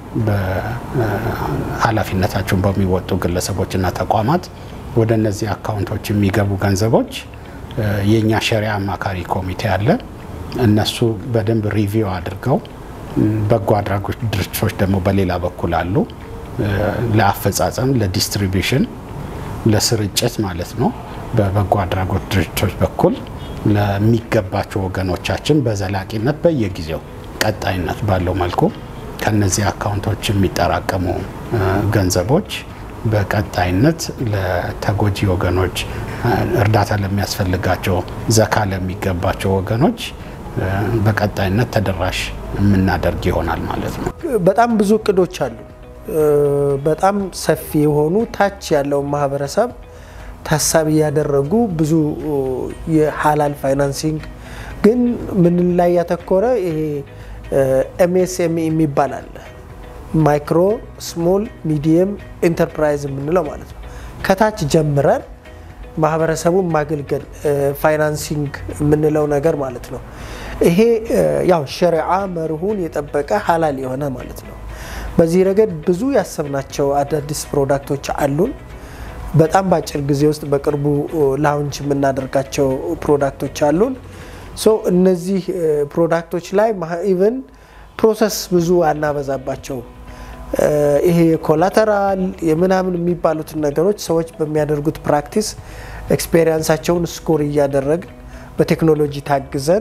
ኃላፊነታቸውን በሚወጡ ግለሰቦችና ተቋማት ወደ እነዚህ አካውንቶች የሚገቡ ገንዘቦች የእኛ ሸሪያ አማካሪ ኮሚቴ አለ። እነሱ በደንብ ሪቪው አድርገው በጎ አድራጎት ድርጅቶች ደግሞ በሌላ በኩል አሉ። ለአፈጻጸም፣ ለዲስትሪቢሽን፣ ለስርጭት ማለት ነው። በበጎ አድራጎት ድርጅቶች በኩል ለሚገባቸው ወገኖቻችን በዘላቂነት በየጊዜው ቀጣይነት ባለው መልኩ ከነዚህ አካውንቶች የሚጠራቀሙ ገንዘቦች በቀጣይነት ለተጎጂ ወገኖች፣ እርዳታ ለሚያስፈልጋቸው፣ ዘካ ለሚገባቸው ወገኖች በቀጣይነት ተደራሽ የምናደርግ ይሆናል ማለት ነው። በጣም ብዙ እቅዶች አሉ። በጣም ሰፊ የሆኑ ታች ያለውን ማህበረሰብ ታሳቢ ያደረጉ ብዙ የሀላል ፋይናንሲንግ ግን ምን ላይ ያተኮረ ይሄ ኤምኤስኤምኢ የሚባል አለ። ማይክሮ ስሞል ሚዲየም ኢንተርፕራይዝ የምንለው ማለት ነው። ከታች ጀምረን ማህበረሰቡን ማገልገል ፋይናንሲንግ የምንለው ነገር ማለት ነው። ይሄ ያው ሸሪዓ መርሁን የጠበቀ ሀላል የሆነ ማለት ነው። በዚህ ረገድ ብዙ ያሰብናቸው አዳዲስ ፕሮዳክቶች አሉን። በጣም በአጭር ጊዜ ውስጥ በቅርቡ ላውንች የምናደርጋቸው ፕሮዳክቶች አሉን። ሶ እነዚህ ፕሮዳክቶች ላይ ኢቨን ፕሮሰስ ብዙ አናበዛባቸው። ይሄ የኮላተራል የምናምን የሚባሉትን ነገሮች ሰዎች በሚያደርጉት ፕራክቲስ ኤክስፔሪንሳቸውን ስኮር እያደረግን በቴክኖሎጂ ታግዘን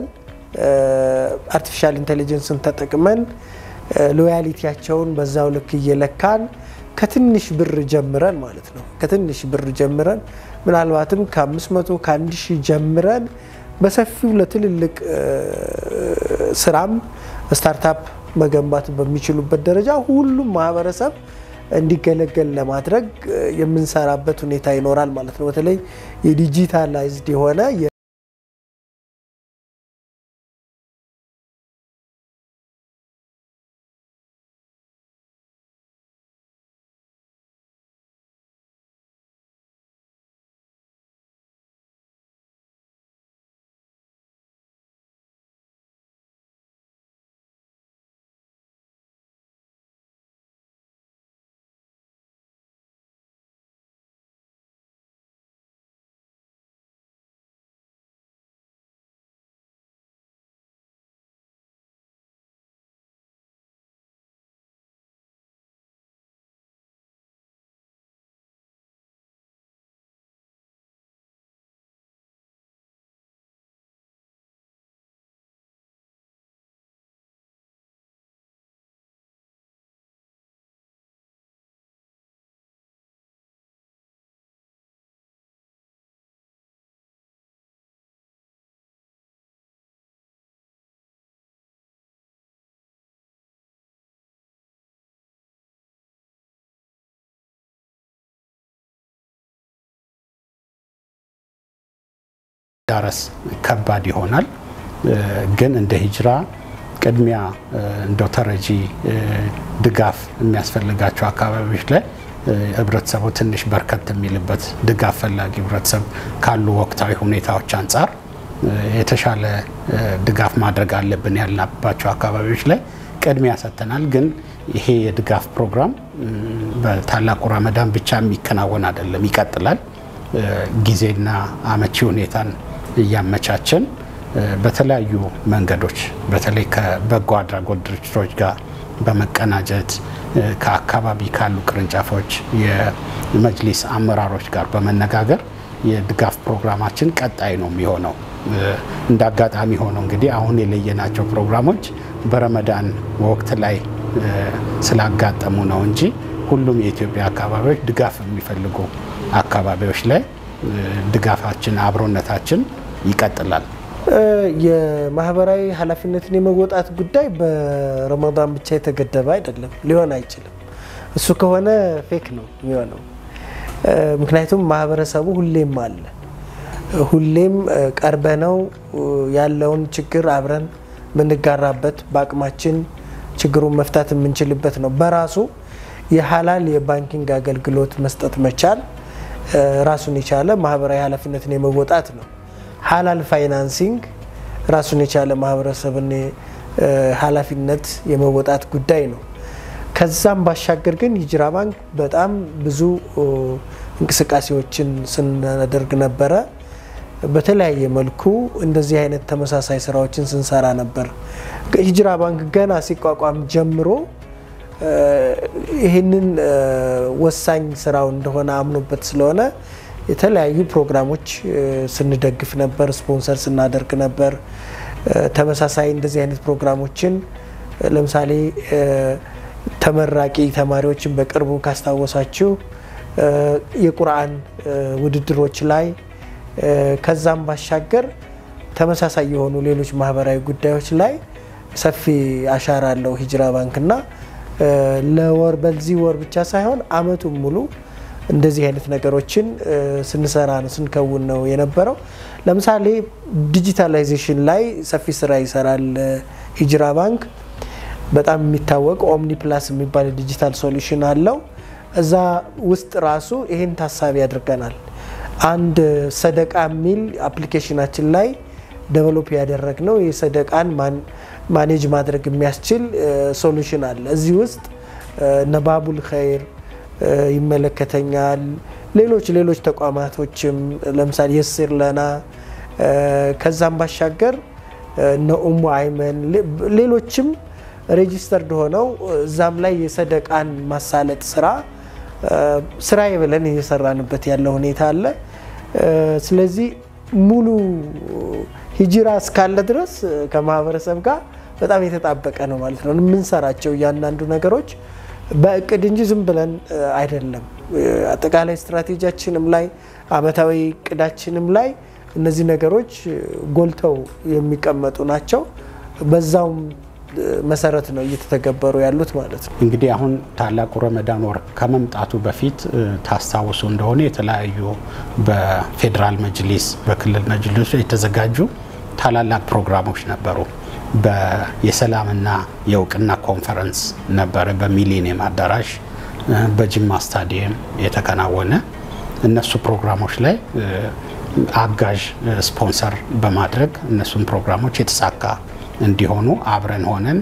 አርቲፊሻል ኢንቴሊጀንስን ተጠቅመን ሎያሊቲያቸውን በዛው ልክ እየለካን ከትንሽ ብር ጀምረን ማለት ነው ከትንሽ ብር ጀምረን ምናልባትም ከ500 ከ1000 ጀምረን በሰፊው ለትልልቅ ስራም ስታርታፕ መገንባት በሚችሉበት ደረጃ ሁሉም ማህበረሰብ እንዲገለገል ለማድረግ የምንሰራበት ሁኔታ ይኖራል ማለት ነው። በተለይ የዲጂታላይዝድ የሆነ ዳረስ ከባድ ይሆናል። ግን እንደ ሂጅራ ቅድሚያ እንደው ተረጂ ድጋፍ የሚያስፈልጋቸው አካባቢዎች ላይ ህብረተሰቡ ትንሽ በርከት የሚልበት ድጋፍ ፈላጊ ህብረተሰብ ካሉ ወቅታዊ ሁኔታዎች አንጻር የተሻለ ድጋፍ ማድረግ አለብን ያልናባቸው አካባቢዎች ላይ ቅድሚያ ሰጥተናል። ግን ይሄ የድጋፍ ፕሮግራም በታላቁ ረመዳን ብቻ የሚከናወን አይደለም፣ ይቀጥላል። ጊዜና አመቺ ሁኔታን እያመቻቸን በተለያዩ መንገዶች በተለይ ከበጎ አድራጎት ድርጅቶች ጋር በመቀናጀት ከአካባቢ ካሉ ቅርንጫፎች የመጅሊስ አመራሮች ጋር በመነጋገር የድጋፍ ፕሮግራማችን ቀጣይ ነው የሚሆነው። እንደ አጋጣሚ ሆነው እንግዲህ አሁን የለየናቸው ፕሮግራሞች በረመዳን ወቅት ላይ ስላጋጠሙ ነው እንጂ ሁሉም የኢትዮጵያ አካባቢዎች ድጋፍ የሚፈልጉ አካባቢዎች ላይ ድጋፋችን፣ አብሮነታችን ይቀጥላል። የማህበራዊ ኃላፊነትን የመወጣት ጉዳይ በረመዳን ብቻ የተገደበ አይደለም፣ ሊሆን አይችልም። እሱ ከሆነ ፌክ ነው የሚሆነው። ምክንያቱም ማህበረሰቡ ሁሌም አለ፣ ሁሌም ቀርበነው ያለውን ችግር አብረን የምንጋራበት በአቅማችን ችግሩን መፍታት የምንችልበት ነው። በራሱ የሀላል የባንኪንግ አገልግሎት መስጠት መቻል ራሱን የቻለ ማህበራዊ ኃላፊነትን የመወጣት ነው። ሀላል ፋይናንሲንግ ራሱን የቻለ ማህበረሰብን ኃላፊነት የመወጣት ጉዳይ ነው። ከዛም ባሻገር ግን ሂጅራ ባንክ በጣም ብዙ እንቅስቃሴዎችን ስናደርግ ነበረ። በተለያየ መልኩ እንደዚህ አይነት ተመሳሳይ ስራዎችን ስንሰራ ነበር። ሂጅራ ባንክ ገና ሲቋቋም ጀምሮ ይህንን ወሳኝ ስራው እንደሆነ አምኖበት ስለሆነ የተለያዩ ፕሮግራሞች ስንደግፍ ነበር፣ ስፖንሰር ስናደርግ ነበር። ተመሳሳይ እንደዚህ አይነት ፕሮግራሞችን ለምሳሌ ተመራቂ ተማሪዎችን በቅርቡ ካስታወሳችሁ የቁርአን ውድድሮች ላይ ከዛም ባሻገር ተመሳሳይ የሆኑ ሌሎች ማህበራዊ ጉዳዮች ላይ ሰፊ አሻራ አለው ሂጅራ ባንክና ለወር በዚህ ወር ብቻ ሳይሆን አመቱን ሙሉ እንደዚህ አይነት ነገሮችን ስንሰራ ነው ስንከውን ነው የነበረው። ለምሳሌ ዲጂታላይዜሽን ላይ ሰፊ ስራ ይሰራል ሂጅራ ባንክ። በጣም የሚታወቅ ኦምኒ ፕላስ የሚባል ዲጂታል ሶሉሽን አለው። እዛ ውስጥ ራሱ ይህን ታሳቢ ያደርገናል። አንድ ሰደቃ የሚል አፕሊኬሽናችን ላይ ዴቨሎፕ ያደረግነው የሰደቃን ማኔጅ ማድረግ የሚያስችል ሶሉሽን አለ። እዚህ ውስጥ ነባቡል ኸይር ይመለከተኛል። ሌሎች ሌሎች ተቋማቶችም ለምሳሌ የስር ለና ከዛም ባሻገር እነ ኡሙ አይመን ሌሎችም ሬጂስተርድ ሆነው እዛም ላይ የሰደቃን ማሳለጥ ስራ ስራዬ ብለን እየሰራንበት ያለ ሁኔታ አለ። ስለዚህ ሙሉ ሂጅራ እስካለ ድረስ ከማህበረሰብ ጋር በጣም የተጣበቀ ነው ማለት ነው። የምንሰራቸው እያንዳንዱ ነገሮች በእቅድ እንጂ ዝም ብለን አይደለም። አጠቃላይ ስትራቴጂያችንም ላይ አመታዊ እቅዳችንም ላይ እነዚህ ነገሮች ጎልተው የሚቀመጡ ናቸው። በዛውም መሰረት ነው እየተተገበሩ ያሉት ማለት ነው። እንግዲህ አሁን ታላቁ ረመዳን ወር ከመምጣቱ በፊት ታስታውሱ እንደሆነ የተለያዩ በፌዴራል መጅሊስ፣ በክልል መጅሊስ የተዘጋጁ ታላላቅ ፕሮግራሞች ነበሩ። የሰላምና የእውቅና ኮንፈረንስ ነበረ በሚሊኒየም አዳራሽ በጅማ ስታዲየም የተከናወነ እነሱ ፕሮግራሞች ላይ አጋዥ ስፖንሰር በማድረግ እነሱን ፕሮግራሞች የተሳካ እንዲሆኑ አብረን ሆነን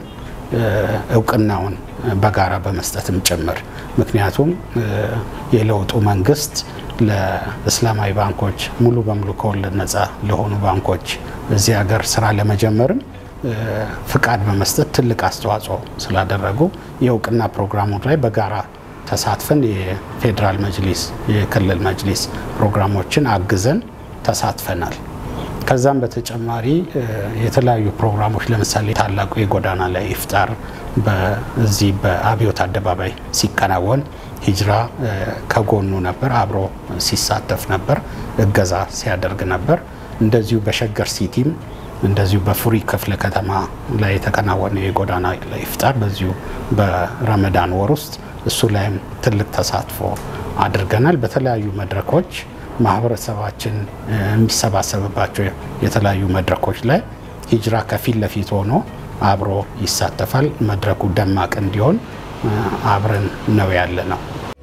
እውቅናውን በጋራ በመስጠትም ጭምር ምክንያቱም የለውጡ መንግስት ለእስላማዊ ባንኮች ሙሉ በሙሉ ከወለድ ነፃ ለሆኑ ባንኮች እዚህ ሀገር ስራ ለመጀመርም ፍቃድ በመስጠት ትልቅ አስተዋጽኦ ስላደረጉ የእውቅና ፕሮግራሙ ላይ በጋራ ተሳትፈን የፌዴራል መጅሊስ፣ የክልል መጅሊስ ፕሮግራሞችን አግዘን ተሳትፈናል። ከዛም በተጨማሪ የተለያዩ ፕሮግራሞች ለምሳሌ ታላቁ የጎዳና ላይ ኢፍጣር በዚህ በአብዮት አደባባይ ሲከናወን ሂጅራ ከጎኑ ነበር፣ አብሮ ሲሳተፍ ነበር፣ እገዛ ሲያደርግ ነበር። እንደዚሁ በሸገር ሲቲም እንደዚሁ በፉሪ ክፍለ ከተማ ላይ የተከናወነ የጎዳና ላይ ኢፍጣር በዚሁ በረመዳን ወር ውስጥ እሱ ላይም ትልቅ ተሳትፎ አድርገናል። በተለያዩ መድረኮች ማህበረሰባችን የሚሰባሰብባቸው የተለያዩ መድረኮች ላይ ሂጅራ ከፊት ለፊት ሆኖ አብሮ ይሳተፋል። መድረኩ ደማቅ እንዲሆን አብረን ነው ያለ ነው።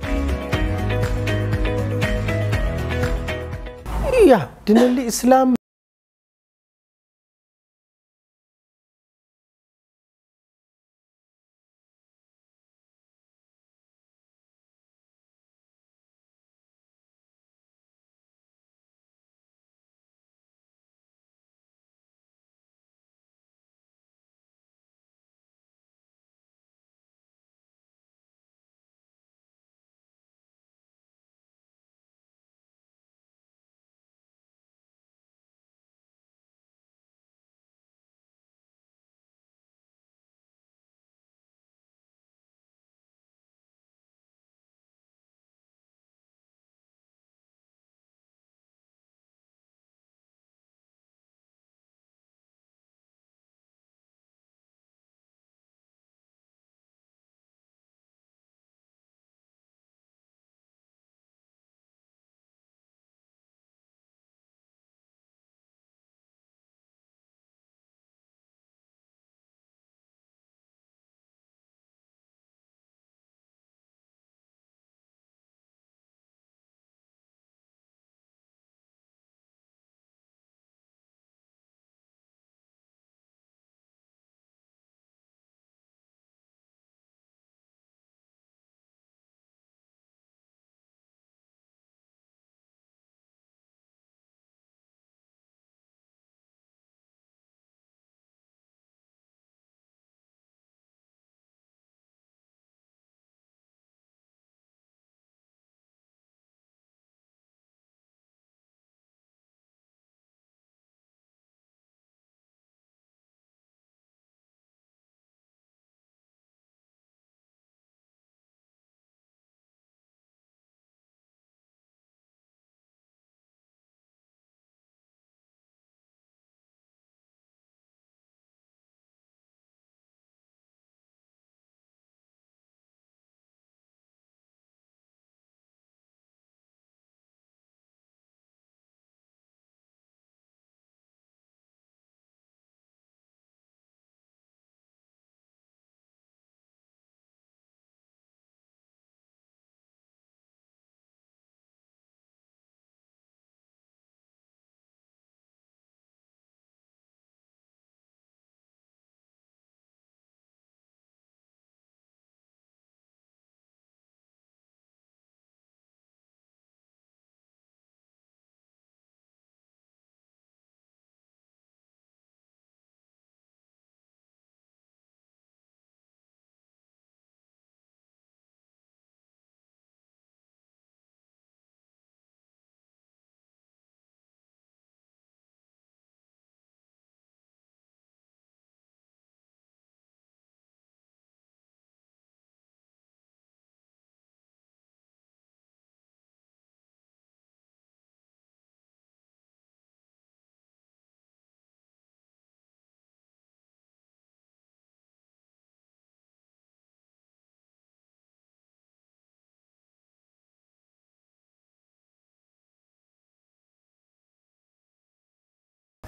ያ ድንል ኢስላም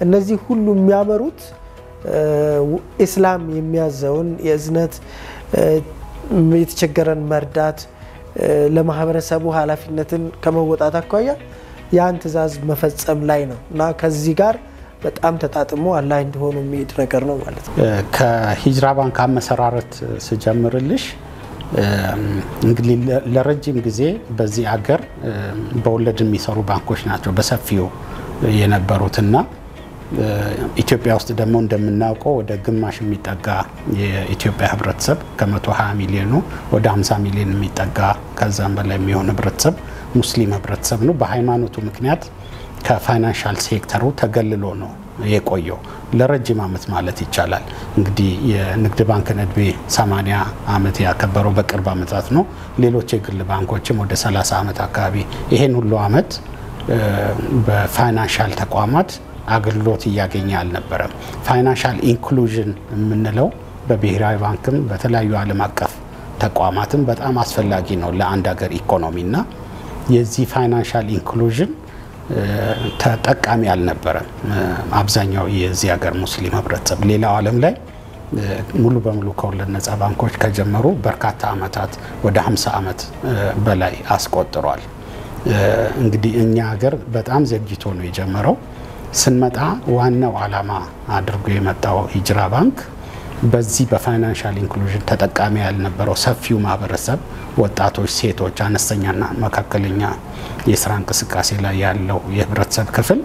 እነዚህ ሁሉ የሚያመሩት ኢስላም የሚያዘውን የእዝነት የተቸገረን መርዳት ለማህበረሰቡ ኃላፊነትን ከመወጣት አኳያ ያን ትዕዛዝ መፈጸም ላይ ነው እና ከዚህ ጋር በጣም ተጣጥሞ አላህ እንዲሆኑ የሚሄድ ነገር ነው ማለት ነው። ከሂጅራ ባንክ አመሰራረት ስጀምርልሽ እንግዲህ ለረጅም ጊዜ በዚህ አገር በወለድ የሚሰሩ ባንኮች ናቸው በሰፊው የነበሩትና ኢትዮጵያ ውስጥ ደግሞ እንደምናውቀው ወደ ግማሽ የሚጠጋ የኢትዮጵያ ህብረተሰብ ከ120 ሚሊዮኑ ወደ 50 ሚሊዮን የሚጠጋ ከዛም በላይ የሚሆን ህብረተሰብ ሙስሊም ህብረተሰብ ነው። በሃይማኖቱ ምክንያት ከፋይናንሻል ሴክተሩ ተገልሎ ነው የቆየው ለረጅም ዓመት ማለት ይቻላል። እንግዲህ የንግድ ባንክን እድሜ 80 ዓመት ያከበረው በቅርብ ዓመታት ነው። ሌሎች የግል ባንኮችም ወደ 30 ዓመት አካባቢ ይሄን ሁሉ ዓመት በፋይናንሻል ተቋማት አገልግሎት እያገኘ አልነበረም። ፋይናንሻል ኢንክሉዥን የምንለው በብሔራዊ ባንክም በተለያዩ ዓለም አቀፍ ተቋማትም በጣም አስፈላጊ ነው ለአንድ ሀገር ኢኮኖሚና የዚህ ፋይናንሻል ኢንክሉዥን ተጠቃሚ አልነበረም አብዛኛው የዚህ ሀገር ሙስሊም ህብረተሰብ። ሌላው ዓለም ላይ ሙሉ በሙሉ ከወለድ ነጻ ባንኮች ከጀመሩ በርካታ ዓመታት ወደ 50 ዓመት በላይ አስቆጥሯል። እንግዲህ እኛ ሀገር በጣም ዘግይቶ ነው የጀመረው። ስንመጣ ዋናው ዓላማ አድርጎ የመጣው ሂጅራ ባንክ በዚህ በፋይናንሻል ኢንክሉዥን ተጠቃሚ ያልነበረው ሰፊው ማህበረሰብ ወጣቶች፣ ሴቶች፣ አነስተኛና መካከለኛ የስራ እንቅስቃሴ ላይ ያለው የህብረተሰብ ክፍል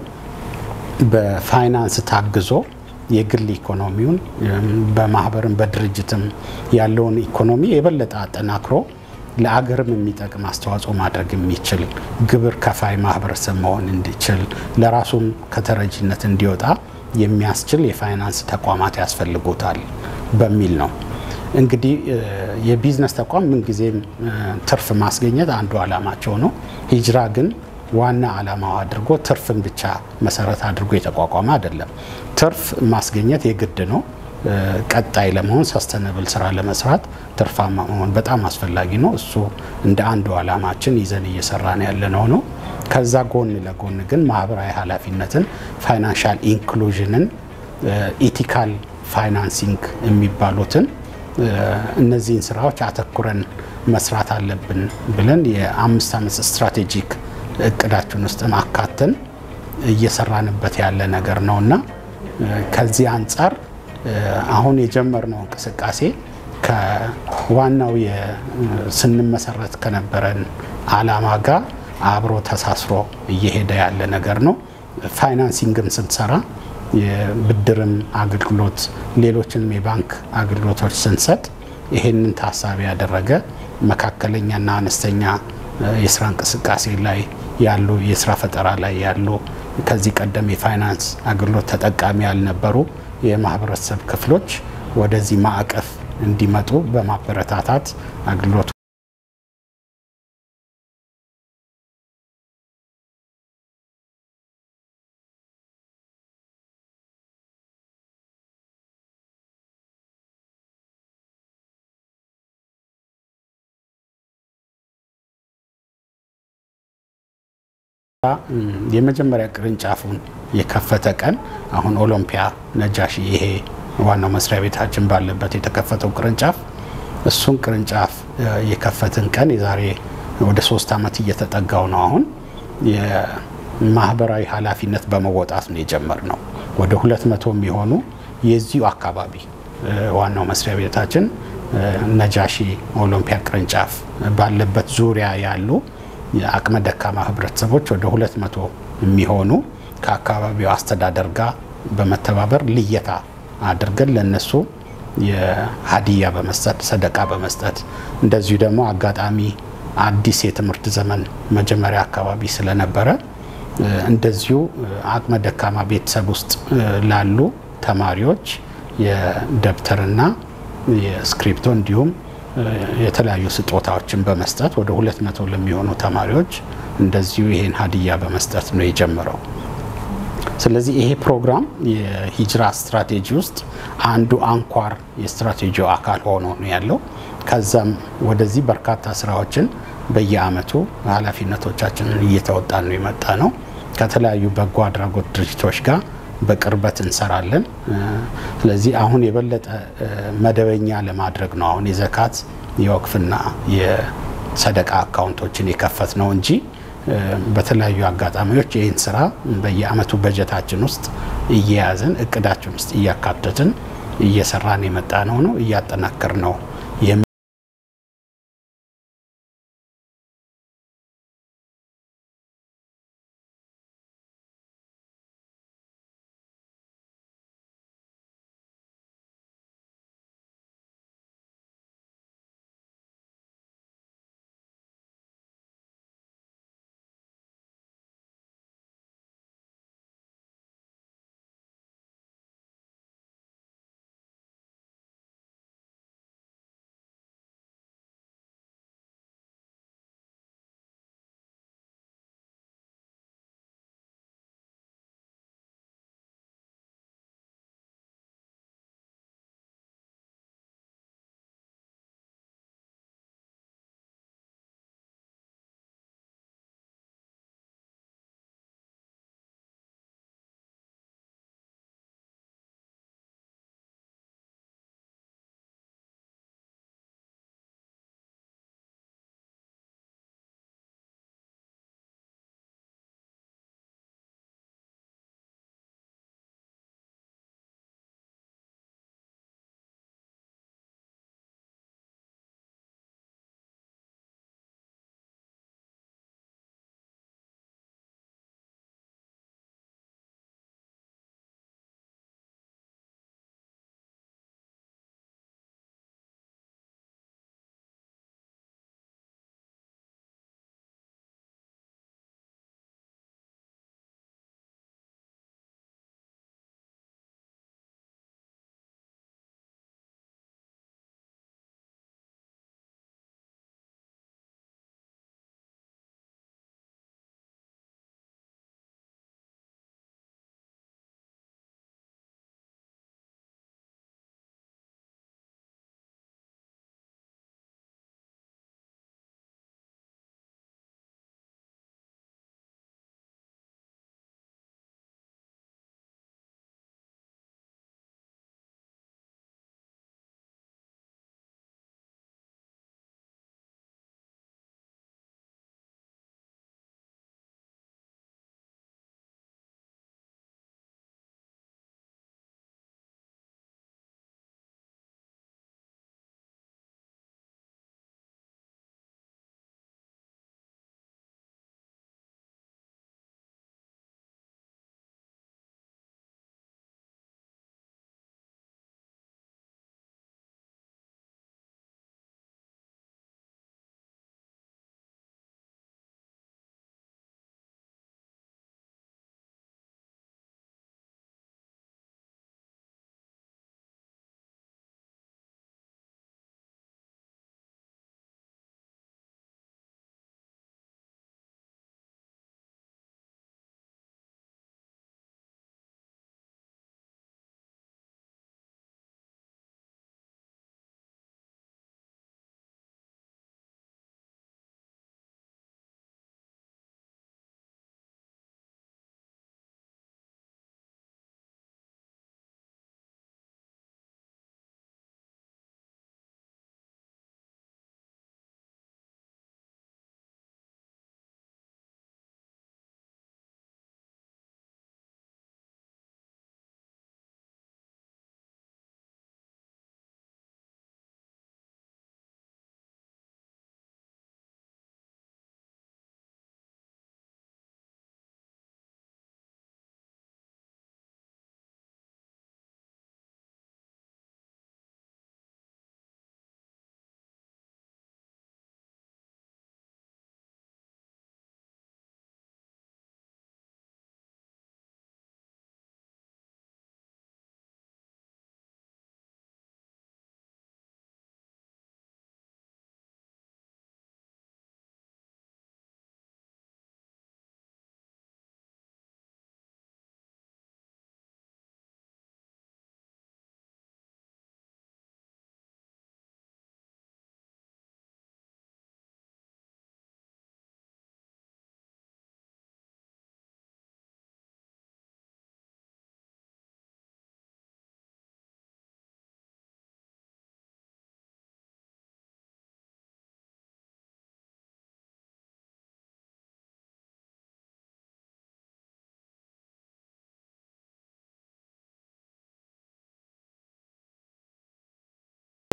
በፋይናንስ ታግዞ የግል ኢኮኖሚውን በማህበርም በድርጅትም ያለውን ኢኮኖሚ የበለጠ አጠናክሮ ለአገርም የሚጠቅም አስተዋጽኦ ማድረግ የሚችል ግብር ከፋይ ማህበረሰብ መሆን እንዲችል ለራሱም ከተረጂነት እንዲወጣ የሚያስችል የፋይናንስ ተቋማት ያስፈልጉታል በሚል ነው። እንግዲህ የቢዝነስ ተቋም ምንጊዜም ትርፍ ማስገኘት አንዱ ዓላማቸው ነው። ሂጅራ ግን ዋና ዓላማው አድርጎ ትርፍን ብቻ መሰረት አድርጎ የተቋቋመ አይደለም። ትርፍ ማስገኘት የግድ ነው። ቀጣይ ለመሆን ሰስተነብል ስራ ለመስራት ትርፋማ መሆን በጣም አስፈላጊ ነው። እሱ እንደ አንዱ ዓላማችን ይዘን እየሰራን ያለነው ነው። ከዛ ጎን ለጎን ግን ማህበራዊ ኃላፊነትን፣ ፋይናንሻል ኢንክሉዥንን፣ ኢቲካል ፋይናንሲንግ የሚባሉትን እነዚህን ስራዎች አተኩረን መስራት አለብን ብለን የአምስት ዓመት ስትራቴጂክ እቅዳችን ውስጥ አካተን እየሰራንበት ያለ ነገር ነው እና ከዚህ አንጻር አሁን የጀመርነው እንቅስቃሴ ከዋናው ስንመሰረት ከነበረን ዓላማ ጋር አብሮ ተሳስሮ እየሄደ ያለ ነገር ነው። ፋይናንሲንግም ስንሰራ የብድርም አገልግሎት ሌሎችንም የባንክ አገልግሎቶች ስንሰጥ ይሄንን ታሳቢ ያደረገ መካከለኛና አነስተኛ የስራ እንቅስቃሴ ላይ ያሉ የስራ ፈጠራ ላይ ያሉ ከዚህ ቀደም የፋይናንስ አገልግሎት ተጠቃሚ ያልነበሩ የማህበረሰብ ክፍሎች ወደዚህ ማዕቀፍ እንዲመጡ በማበረታታት አገልግሎቱ የመጀመሪያ ቅርንጫፉን የከፈተ ቀን አሁን ኦሎምፒያ ነጃሺ ይሄ ዋናው መስሪያ ቤታችን ባለበት የተከፈተው ቅርንጫፍ እሱን ቅርንጫፍ የከፈትን ቀን የዛሬ ወደ ሶስት ዓመት እየተጠጋው ነው። አሁን የማህበራዊ ኃላፊነት በመወጣት ነው የጀመርነው። ወደ ሁለት መቶ የሚሆኑ የዚሁ አካባቢ ዋናው መስሪያ ቤታችን ነጃሺ ኦሎምፒያ ቅርንጫፍ ባለበት ዙሪያ ያሉ የአቅመ ደካማ ህብረተሰቦች ወደ ሁለት መቶ የሚሆኑ ከአካባቢው አስተዳደር ጋር በመተባበር ልየታ አድርገን ለነሱ የሀዲያ በመስጠት ሰደቃ በመስጠት እንደዚሁ ደግሞ አጋጣሚ አዲስ የትምህርት ዘመን መጀመሪያ አካባቢ ስለነበረ እንደዚሁ አቅመ ደካማ ቤተሰብ ውስጥ ላሉ ተማሪዎች የደብተርና የስክሪፕቶ እንዲሁም የተለያዩ ስጦታዎችን በመስጠት ወደ ሁለት መቶ ለሚሆኑ ተማሪዎች እንደዚሁ ይሄን ሀዲያ በመስጠት ነው የጀመረው። ስለዚህ ይሄ ፕሮግራም የሂጅራ ስትራቴጂ ውስጥ አንዱ አንኳር የስትራቴጂው አካል ሆኖ ነው ያለው። ከዛም ወደዚህ በርካታ ስራዎችን በየአመቱ ኃላፊነቶቻችንን እየተወጣን ነው የመጣ ነው። ከተለያዩ በጎ አድራጎት ድርጅቶች ጋር በቅርበት እንሰራለን። ስለዚህ አሁን የበለጠ መደበኛ ለማድረግ ነው አሁን የዘካት የወቅፍና የሰደቃ አካውንቶችን የከፈት ነው እንጂ በተለያዩ አጋጣሚዎች ይህን ስራ በየአመቱ በጀታችን ውስጥ እየያዝን እቅዳችን ውስጥ እያካተትን እየሰራን የመጣ ነው ነው እያጠናከር ነው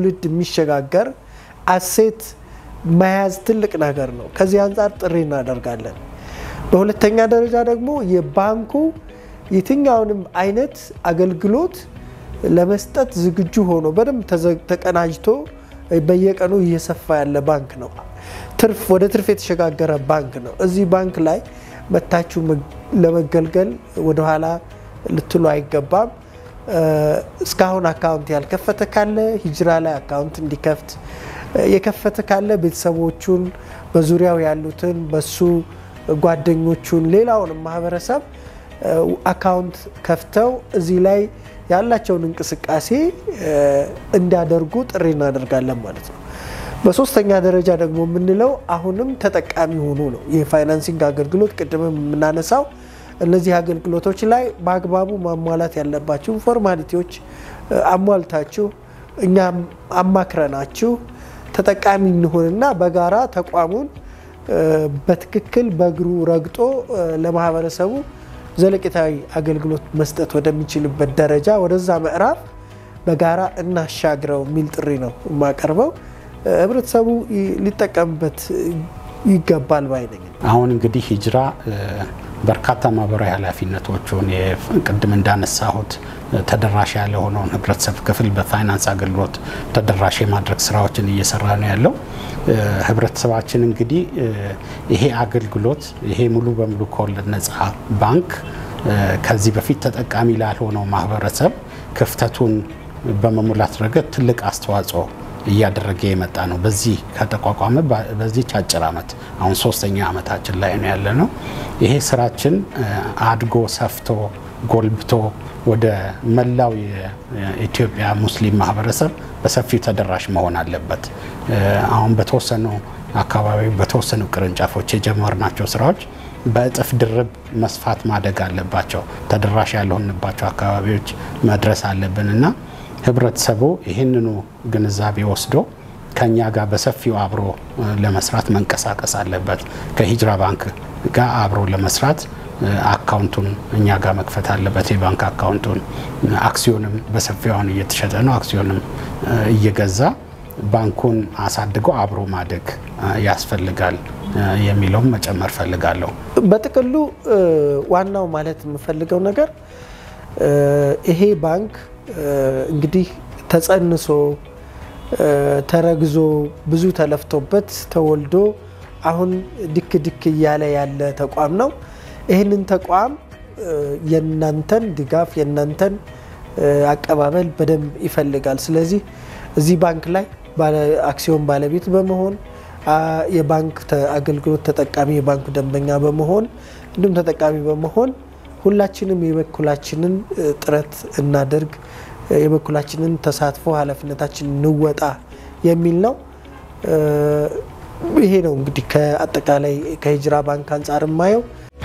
ትውልድ የሚሸጋገር አሴት መያዝ ትልቅ ነገር ነው። ከዚህ አንጻር ጥሪ እናደርጋለን። በሁለተኛ ደረጃ ደግሞ የባንኩ የትኛውንም አይነት አገልግሎት ለመስጠት ዝግጁ ሆኖ በደንብ ተቀናጅቶ በየቀኑ እየሰፋ ያለ ባንክ ነው። ትርፍ ወደ ትርፍ የተሸጋገረ ባንክ ነው። እዚህ ባንክ ላይ መታችሁ ለመገልገል ወደኋላ ልትሉ አይገባም። እስካሁን አካውንት ያልከፈተ ካለ ሂጅራ ላይ አካውንት እንዲከፍት፣ የከፈተ ካለ ቤተሰቦቹን፣ በዙሪያው ያሉትን በሱ ጓደኞቹን፣ ሌላውንም ማህበረሰብ አካውንት ከፍተው እዚህ ላይ ያላቸውን እንቅስቃሴ እንዲያደርጉ ጥሪ እናደርጋለን ማለት ነው። በሶስተኛ ደረጃ ደግሞ የምንለው አሁንም ተጠቃሚ ሆኑ ነው። የፋይናንሲንግ አገልግሎት ቅድምም የምናነሳው እነዚህ አገልግሎቶች ላይ በአግባቡ ማሟላት ያለባችሁ ፎርማሊቲዎች አሟልታችሁ እኛም አማክረናችሁ ተጠቃሚ እንሆንና በጋራ ተቋሙን በትክክል በእግሩ ረግጦ ለማህበረሰቡ ዘለቄታዊ አገልግሎት መስጠት ወደሚችልበት ደረጃ ወደዛ ምዕራፍ በጋራ እናሻግረው የሚል ጥሪ ነው የማቀርበው። ህብረተሰቡ ሊጠቀምበት ይገባል ባይ ነኝ። አሁን እንግዲህ ሂጅራ በርካታ ማህበራዊ ኃላፊነቶቹን ቅድም እንዳነሳሁት ተደራሽ ያለ ሆነውን ህብረተሰብ ክፍል በፋይናንስ አገልግሎት ተደራሽ የማድረግ ስራዎችን እየሰራ ነው ያለው። ህብረተሰባችን እንግዲህ ይሄ አገልግሎት ይሄ ሙሉ በሙሉ ከወለድ ነጻ ባንክ ከዚህ በፊት ተጠቃሚ ላልሆነው ማህበረሰብ ክፍተቱን በመሙላት ረገድ ትልቅ አስተዋጽኦ እያደረገ የመጣ ነው። በዚህ ከተቋቋመ በዚች አጭር ዓመት አሁን ሶስተኛ ዓመታችን ላይ ነው ያለ ነው። ይሄ ስራችን አድጎ ሰፍቶ ጎልብቶ ወደ መላው የኢትዮጵያ ሙስሊም ማህበረሰብ በሰፊው ተደራሽ መሆን አለበት። አሁን በተወሰኑ አካባቢ በተወሰኑ ቅርንጫፎች የጀመርናቸው ስራዎች በእጥፍ ድርብ መስፋት ማደግ አለባቸው። ተደራሽ ያልሆንባቸው አካባቢዎች መድረስ አለብን እና ህብረተሰቡ ይህንኑ ግንዛቤ ወስዶ ከኛ ጋር በሰፊው አብሮ ለመስራት መንቀሳቀስ አለበት። ከሂጅራ ባንክ ጋር አብሮ ለመስራት አካውንቱን እኛ ጋር መክፈት አለበት። የባንክ አካውንቱን አክሲዮንም በሰፊው አሁን እየተሸጠ ነው። አክሲዮንም እየገዛ ባንኩን አሳድጎ አብሮ ማደግ ያስፈልጋል የሚለውም መጨመር ፈልጋለሁ። በጥቅሉ ዋናው ማለት የምፈልገው ነገር ይሄ ባንክ እንግዲህ ተጸንሶ ተረግዞ ብዙ ተለፍቶበት ተወልዶ አሁን ድክ ድክ እያለ ያለ ተቋም ነው። ይህንን ተቋም የእናንተን ድጋፍ የእናንተን አቀባበል በደንብ ይፈልጋል። ስለዚህ እዚህ ባንክ ላይ አክሲዮን ባለቤት በመሆን የባንክ አገልግሎት ተጠቃሚ የባንኩ ደንበኛ በመሆን እንዲሁም ተጠቃሚ በመሆን ሁላችንም የበኩላችንን ጥረት እናደርግ፣ የበኩላችንን ተሳትፎ ኃላፊነታችን እንወጣ የሚል ነው። ይሄ ነው እንግዲህ ከአጠቃላይ ከሂጅራ ባንክ አንጻር የማየው።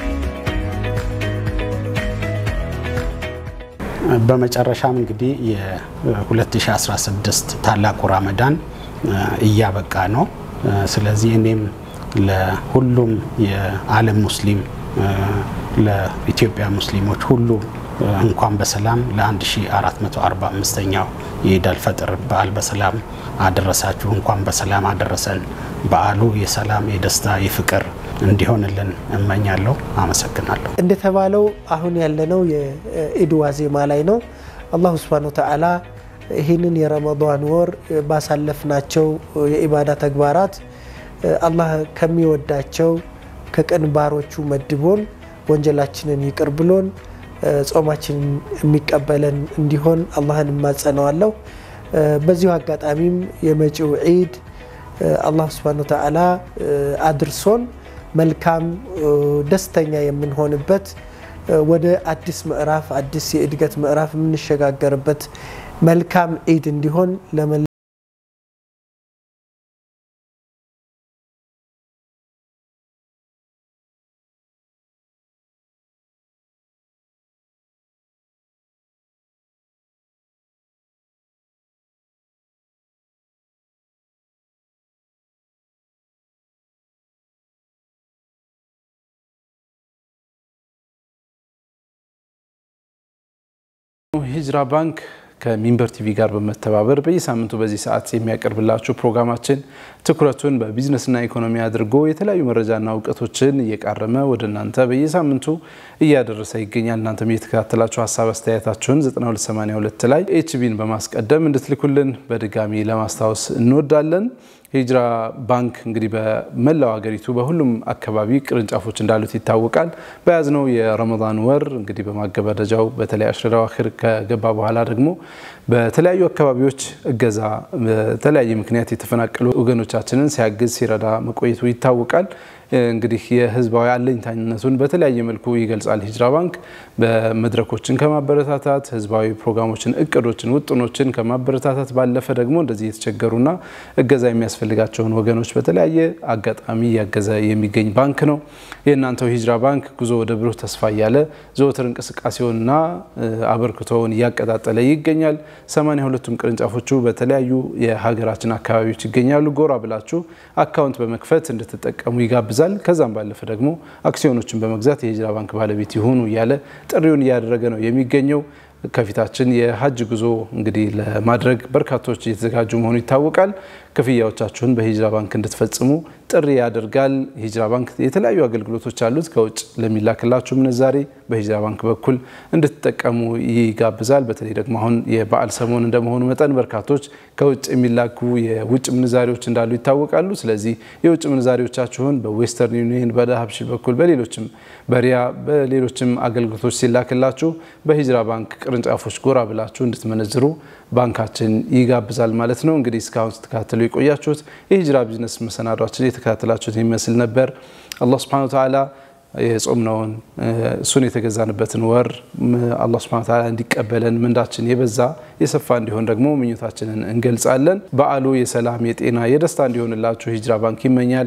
በመጨረሻም እንግዲህ የ2016 ታላቁ ራመዳን እያበቃ ነው። ስለዚህ እኔም ለሁሉም የዓለም ሙስሊም ለኢትዮጵያ ሙስሊሞች ሁሉ እንኳን በሰላም ለ1445ኛው የኢድ አልፈጥር በዓል በሰላም አደረሳችሁ፣ እንኳን በሰላም አደረሰን። በዓሉ የሰላም የደስታ የፍቅር እንዲሆንልን እመኛለሁ። አመሰግናለሁ። እንደተባለው አሁን ያለነው የኢድ ዋዜማ ላይ ነው። አላሁ ስብሃነ ወተዓላ ይህንን የረመዳን ወር ባሳለፍናቸው የኢባዳ ተግባራት አላህ ከሚወዳቸው ከቅን ባሮቹ መድቦን ወንጀላችንን ይቅር ብሎን ጾማችንን የሚቀበለን እንዲሆን አላህን እማጸነዋለሁ። በዚሁ አጋጣሚም የመጪው ዒድ አላህ ስብሃነሁ ወተዓላ አድርሶን መልካም ደስተኛ የምንሆንበት ወደ አዲስ ምዕራፍ አዲስ የእድገት ምዕራፍ የምንሸጋገርበት መልካም ዒድ እንዲሆን ለመ ሂጅራ ባንክ ከሚንበር ቲቪ ጋር በመተባበር በየሳምንቱ በዚህ ሰዓት የሚያቀርብላችሁ ፕሮግራማችን ትኩረቱን በቢዝነስና ኢኮኖሚ አድርጎ የተለያዩ መረጃና እውቀቶችን እየቃረመ ወደ እናንተ በየሳምንቱ እያደረሰ ይገኛል። እናንተም እየተከታተላችሁ ሀሳብ አስተያየታችሁን 9282 ላይ ኤችቢን በማስቀደም እንድትልኩልን በድጋሚ ለማስታወስ እንወዳለን። ሂጅራ ባንክ እንግዲህ በመላው ሀገሪቱ በሁሉም አካባቢ ቅርንጫፎች እንዳሉት ይታወቃል። በያዝነው የረመዳን ወር እንግዲህ በማገባደጃው በተለይ አሽረ አዋኺር ከገባ በኋላ ደግሞ በተለያዩ አካባቢዎች እገዛ በተለያየ ምክንያት የተፈናቀሉ ወገኖቻችንን ሲያግዝ ሲረዳ መቆየቱ ይታወቃል። እንግዲህ የህዝባዊ አለኝታኝነቱን በተለያየ መልኩ ይገልጻል። ሂጅራ ባንክ በመድረኮችን ከማበረታታት ህዝባዊ ፕሮግራሞችን፣ እቅዶችን፣ ውጥኖችን ከማበረታታት ባለፈ ደግሞ እንደዚህ የተቸገሩና እገዛ የሚያስፈልጋቸውን ወገኖች በተለያየ አጋጣሚ እያገዘ የሚገኝ ባንክ ነው። የእናንተው ሂጅራ ባንክ ጉዞ ወደ ብሩህ ተስፋ እያለ ዘወትር እንቅስቃሴውንና አበርክቶውን እያቀጣጠለ ይገኛል። ሰማንያ ሁለቱም ቅርንጫፎቹ በተለያዩ የሀገራችን አካባቢዎች ይገኛሉ። ጎራ ብላችሁ አካውንት በመክፈት እንድትጠቀሙ ይጋብዛል። ከዛም ባለፈ ደግሞ አክሲዮኖችን በመግዛት የሂጅራ ባንክ ባለቤት ይሁኑ እያለ ጥሪውን እያደረገ ነው የሚገኘው። ከፊታችን የሀጅ ጉዞ እንግዲህ ለማድረግ በርካቶች እየተዘጋጁ መሆኑ ይታወቃል። ክፍያዎቻችሁን በሂጅራ ባንክ እንድትፈጽሙ ጥሪ ያደርጋል። ሂጅራ ባንክ የተለያዩ አገልግሎቶች አሉት። ከውጭ ለሚላክላችሁ ምንዛሬ በሂጅራ ባንክ በኩል እንድትጠቀሙ ይጋብዛል። በተለይ ደግሞ አሁን የበዓል ሰሞን እንደመሆኑ መጠን በርካቶች ከውጭ የሚላኩ የውጭ ምንዛሬዎች እንዳሉ ይታወቃሉ። ስለዚህ የውጭ ምንዛሬዎቻችሁን በዌስተርን ዩኒየን፣ በዳሀብሺል በኩል በሌሎችም በሪያ በሌሎችም አገልግሎቶች ሲላክላችሁ በሂጅራ ባንክ ቅርንጫፎች ጎራ ብላችሁ እንድትመነዝሩ ባንካችን ይጋብዛል ማለት ነው። እንግዲህ እስካሁን ስትከታተሉ የቆያችሁት የሂጅራ ቢዝነስ መሰናዷችን የተከታተላችሁት የሚመስል ነበር። አላህ ስብሐነሁ ወተዓላ የጾምነውን እሱን የተገዛንበትን ወር አላህ ስብሐነሁ ወተዓላ እንዲቀበለን ምንዳችን የበዛ የሰፋ እንዲሆን ደግሞ ምኞታችንን እንገልጻለን። በዓሉ የሰላም የጤና የደስታ እንዲሆንላችሁ ሂጅራ ባንክ ይመኛል።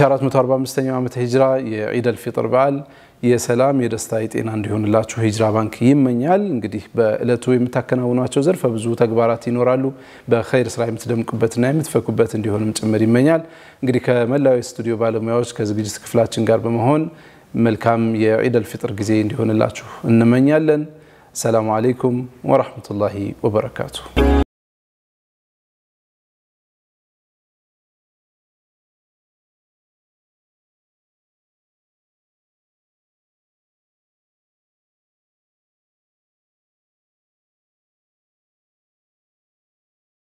1445ኛው ዓመተ ሂጅራ የዒደል ፊጥር በዓል የሰላም የደስታ የጤና እንዲሆንላችሁ ሂጅራ ባንክ ይመኛል። እንግዲህ በእለቱ የምታከናውኗቸው ዘርፈ ብዙ ተግባራት ይኖራሉ። በኸይር ስራ የምትደምቁበትና የምትፈኩበት እንዲሆንም ጭምር ይመኛል። እንግዲህ ከመላው የስቱዲዮ ባለሙያዎች ከዝግጅት ክፍላችን ጋር በመሆን መልካም የዒደል ፊጥር ጊዜ እንዲሆንላችሁ እንመኛለን። ሰላሙ አለይኩም ወራህመቱላሂ ወበረካቱ።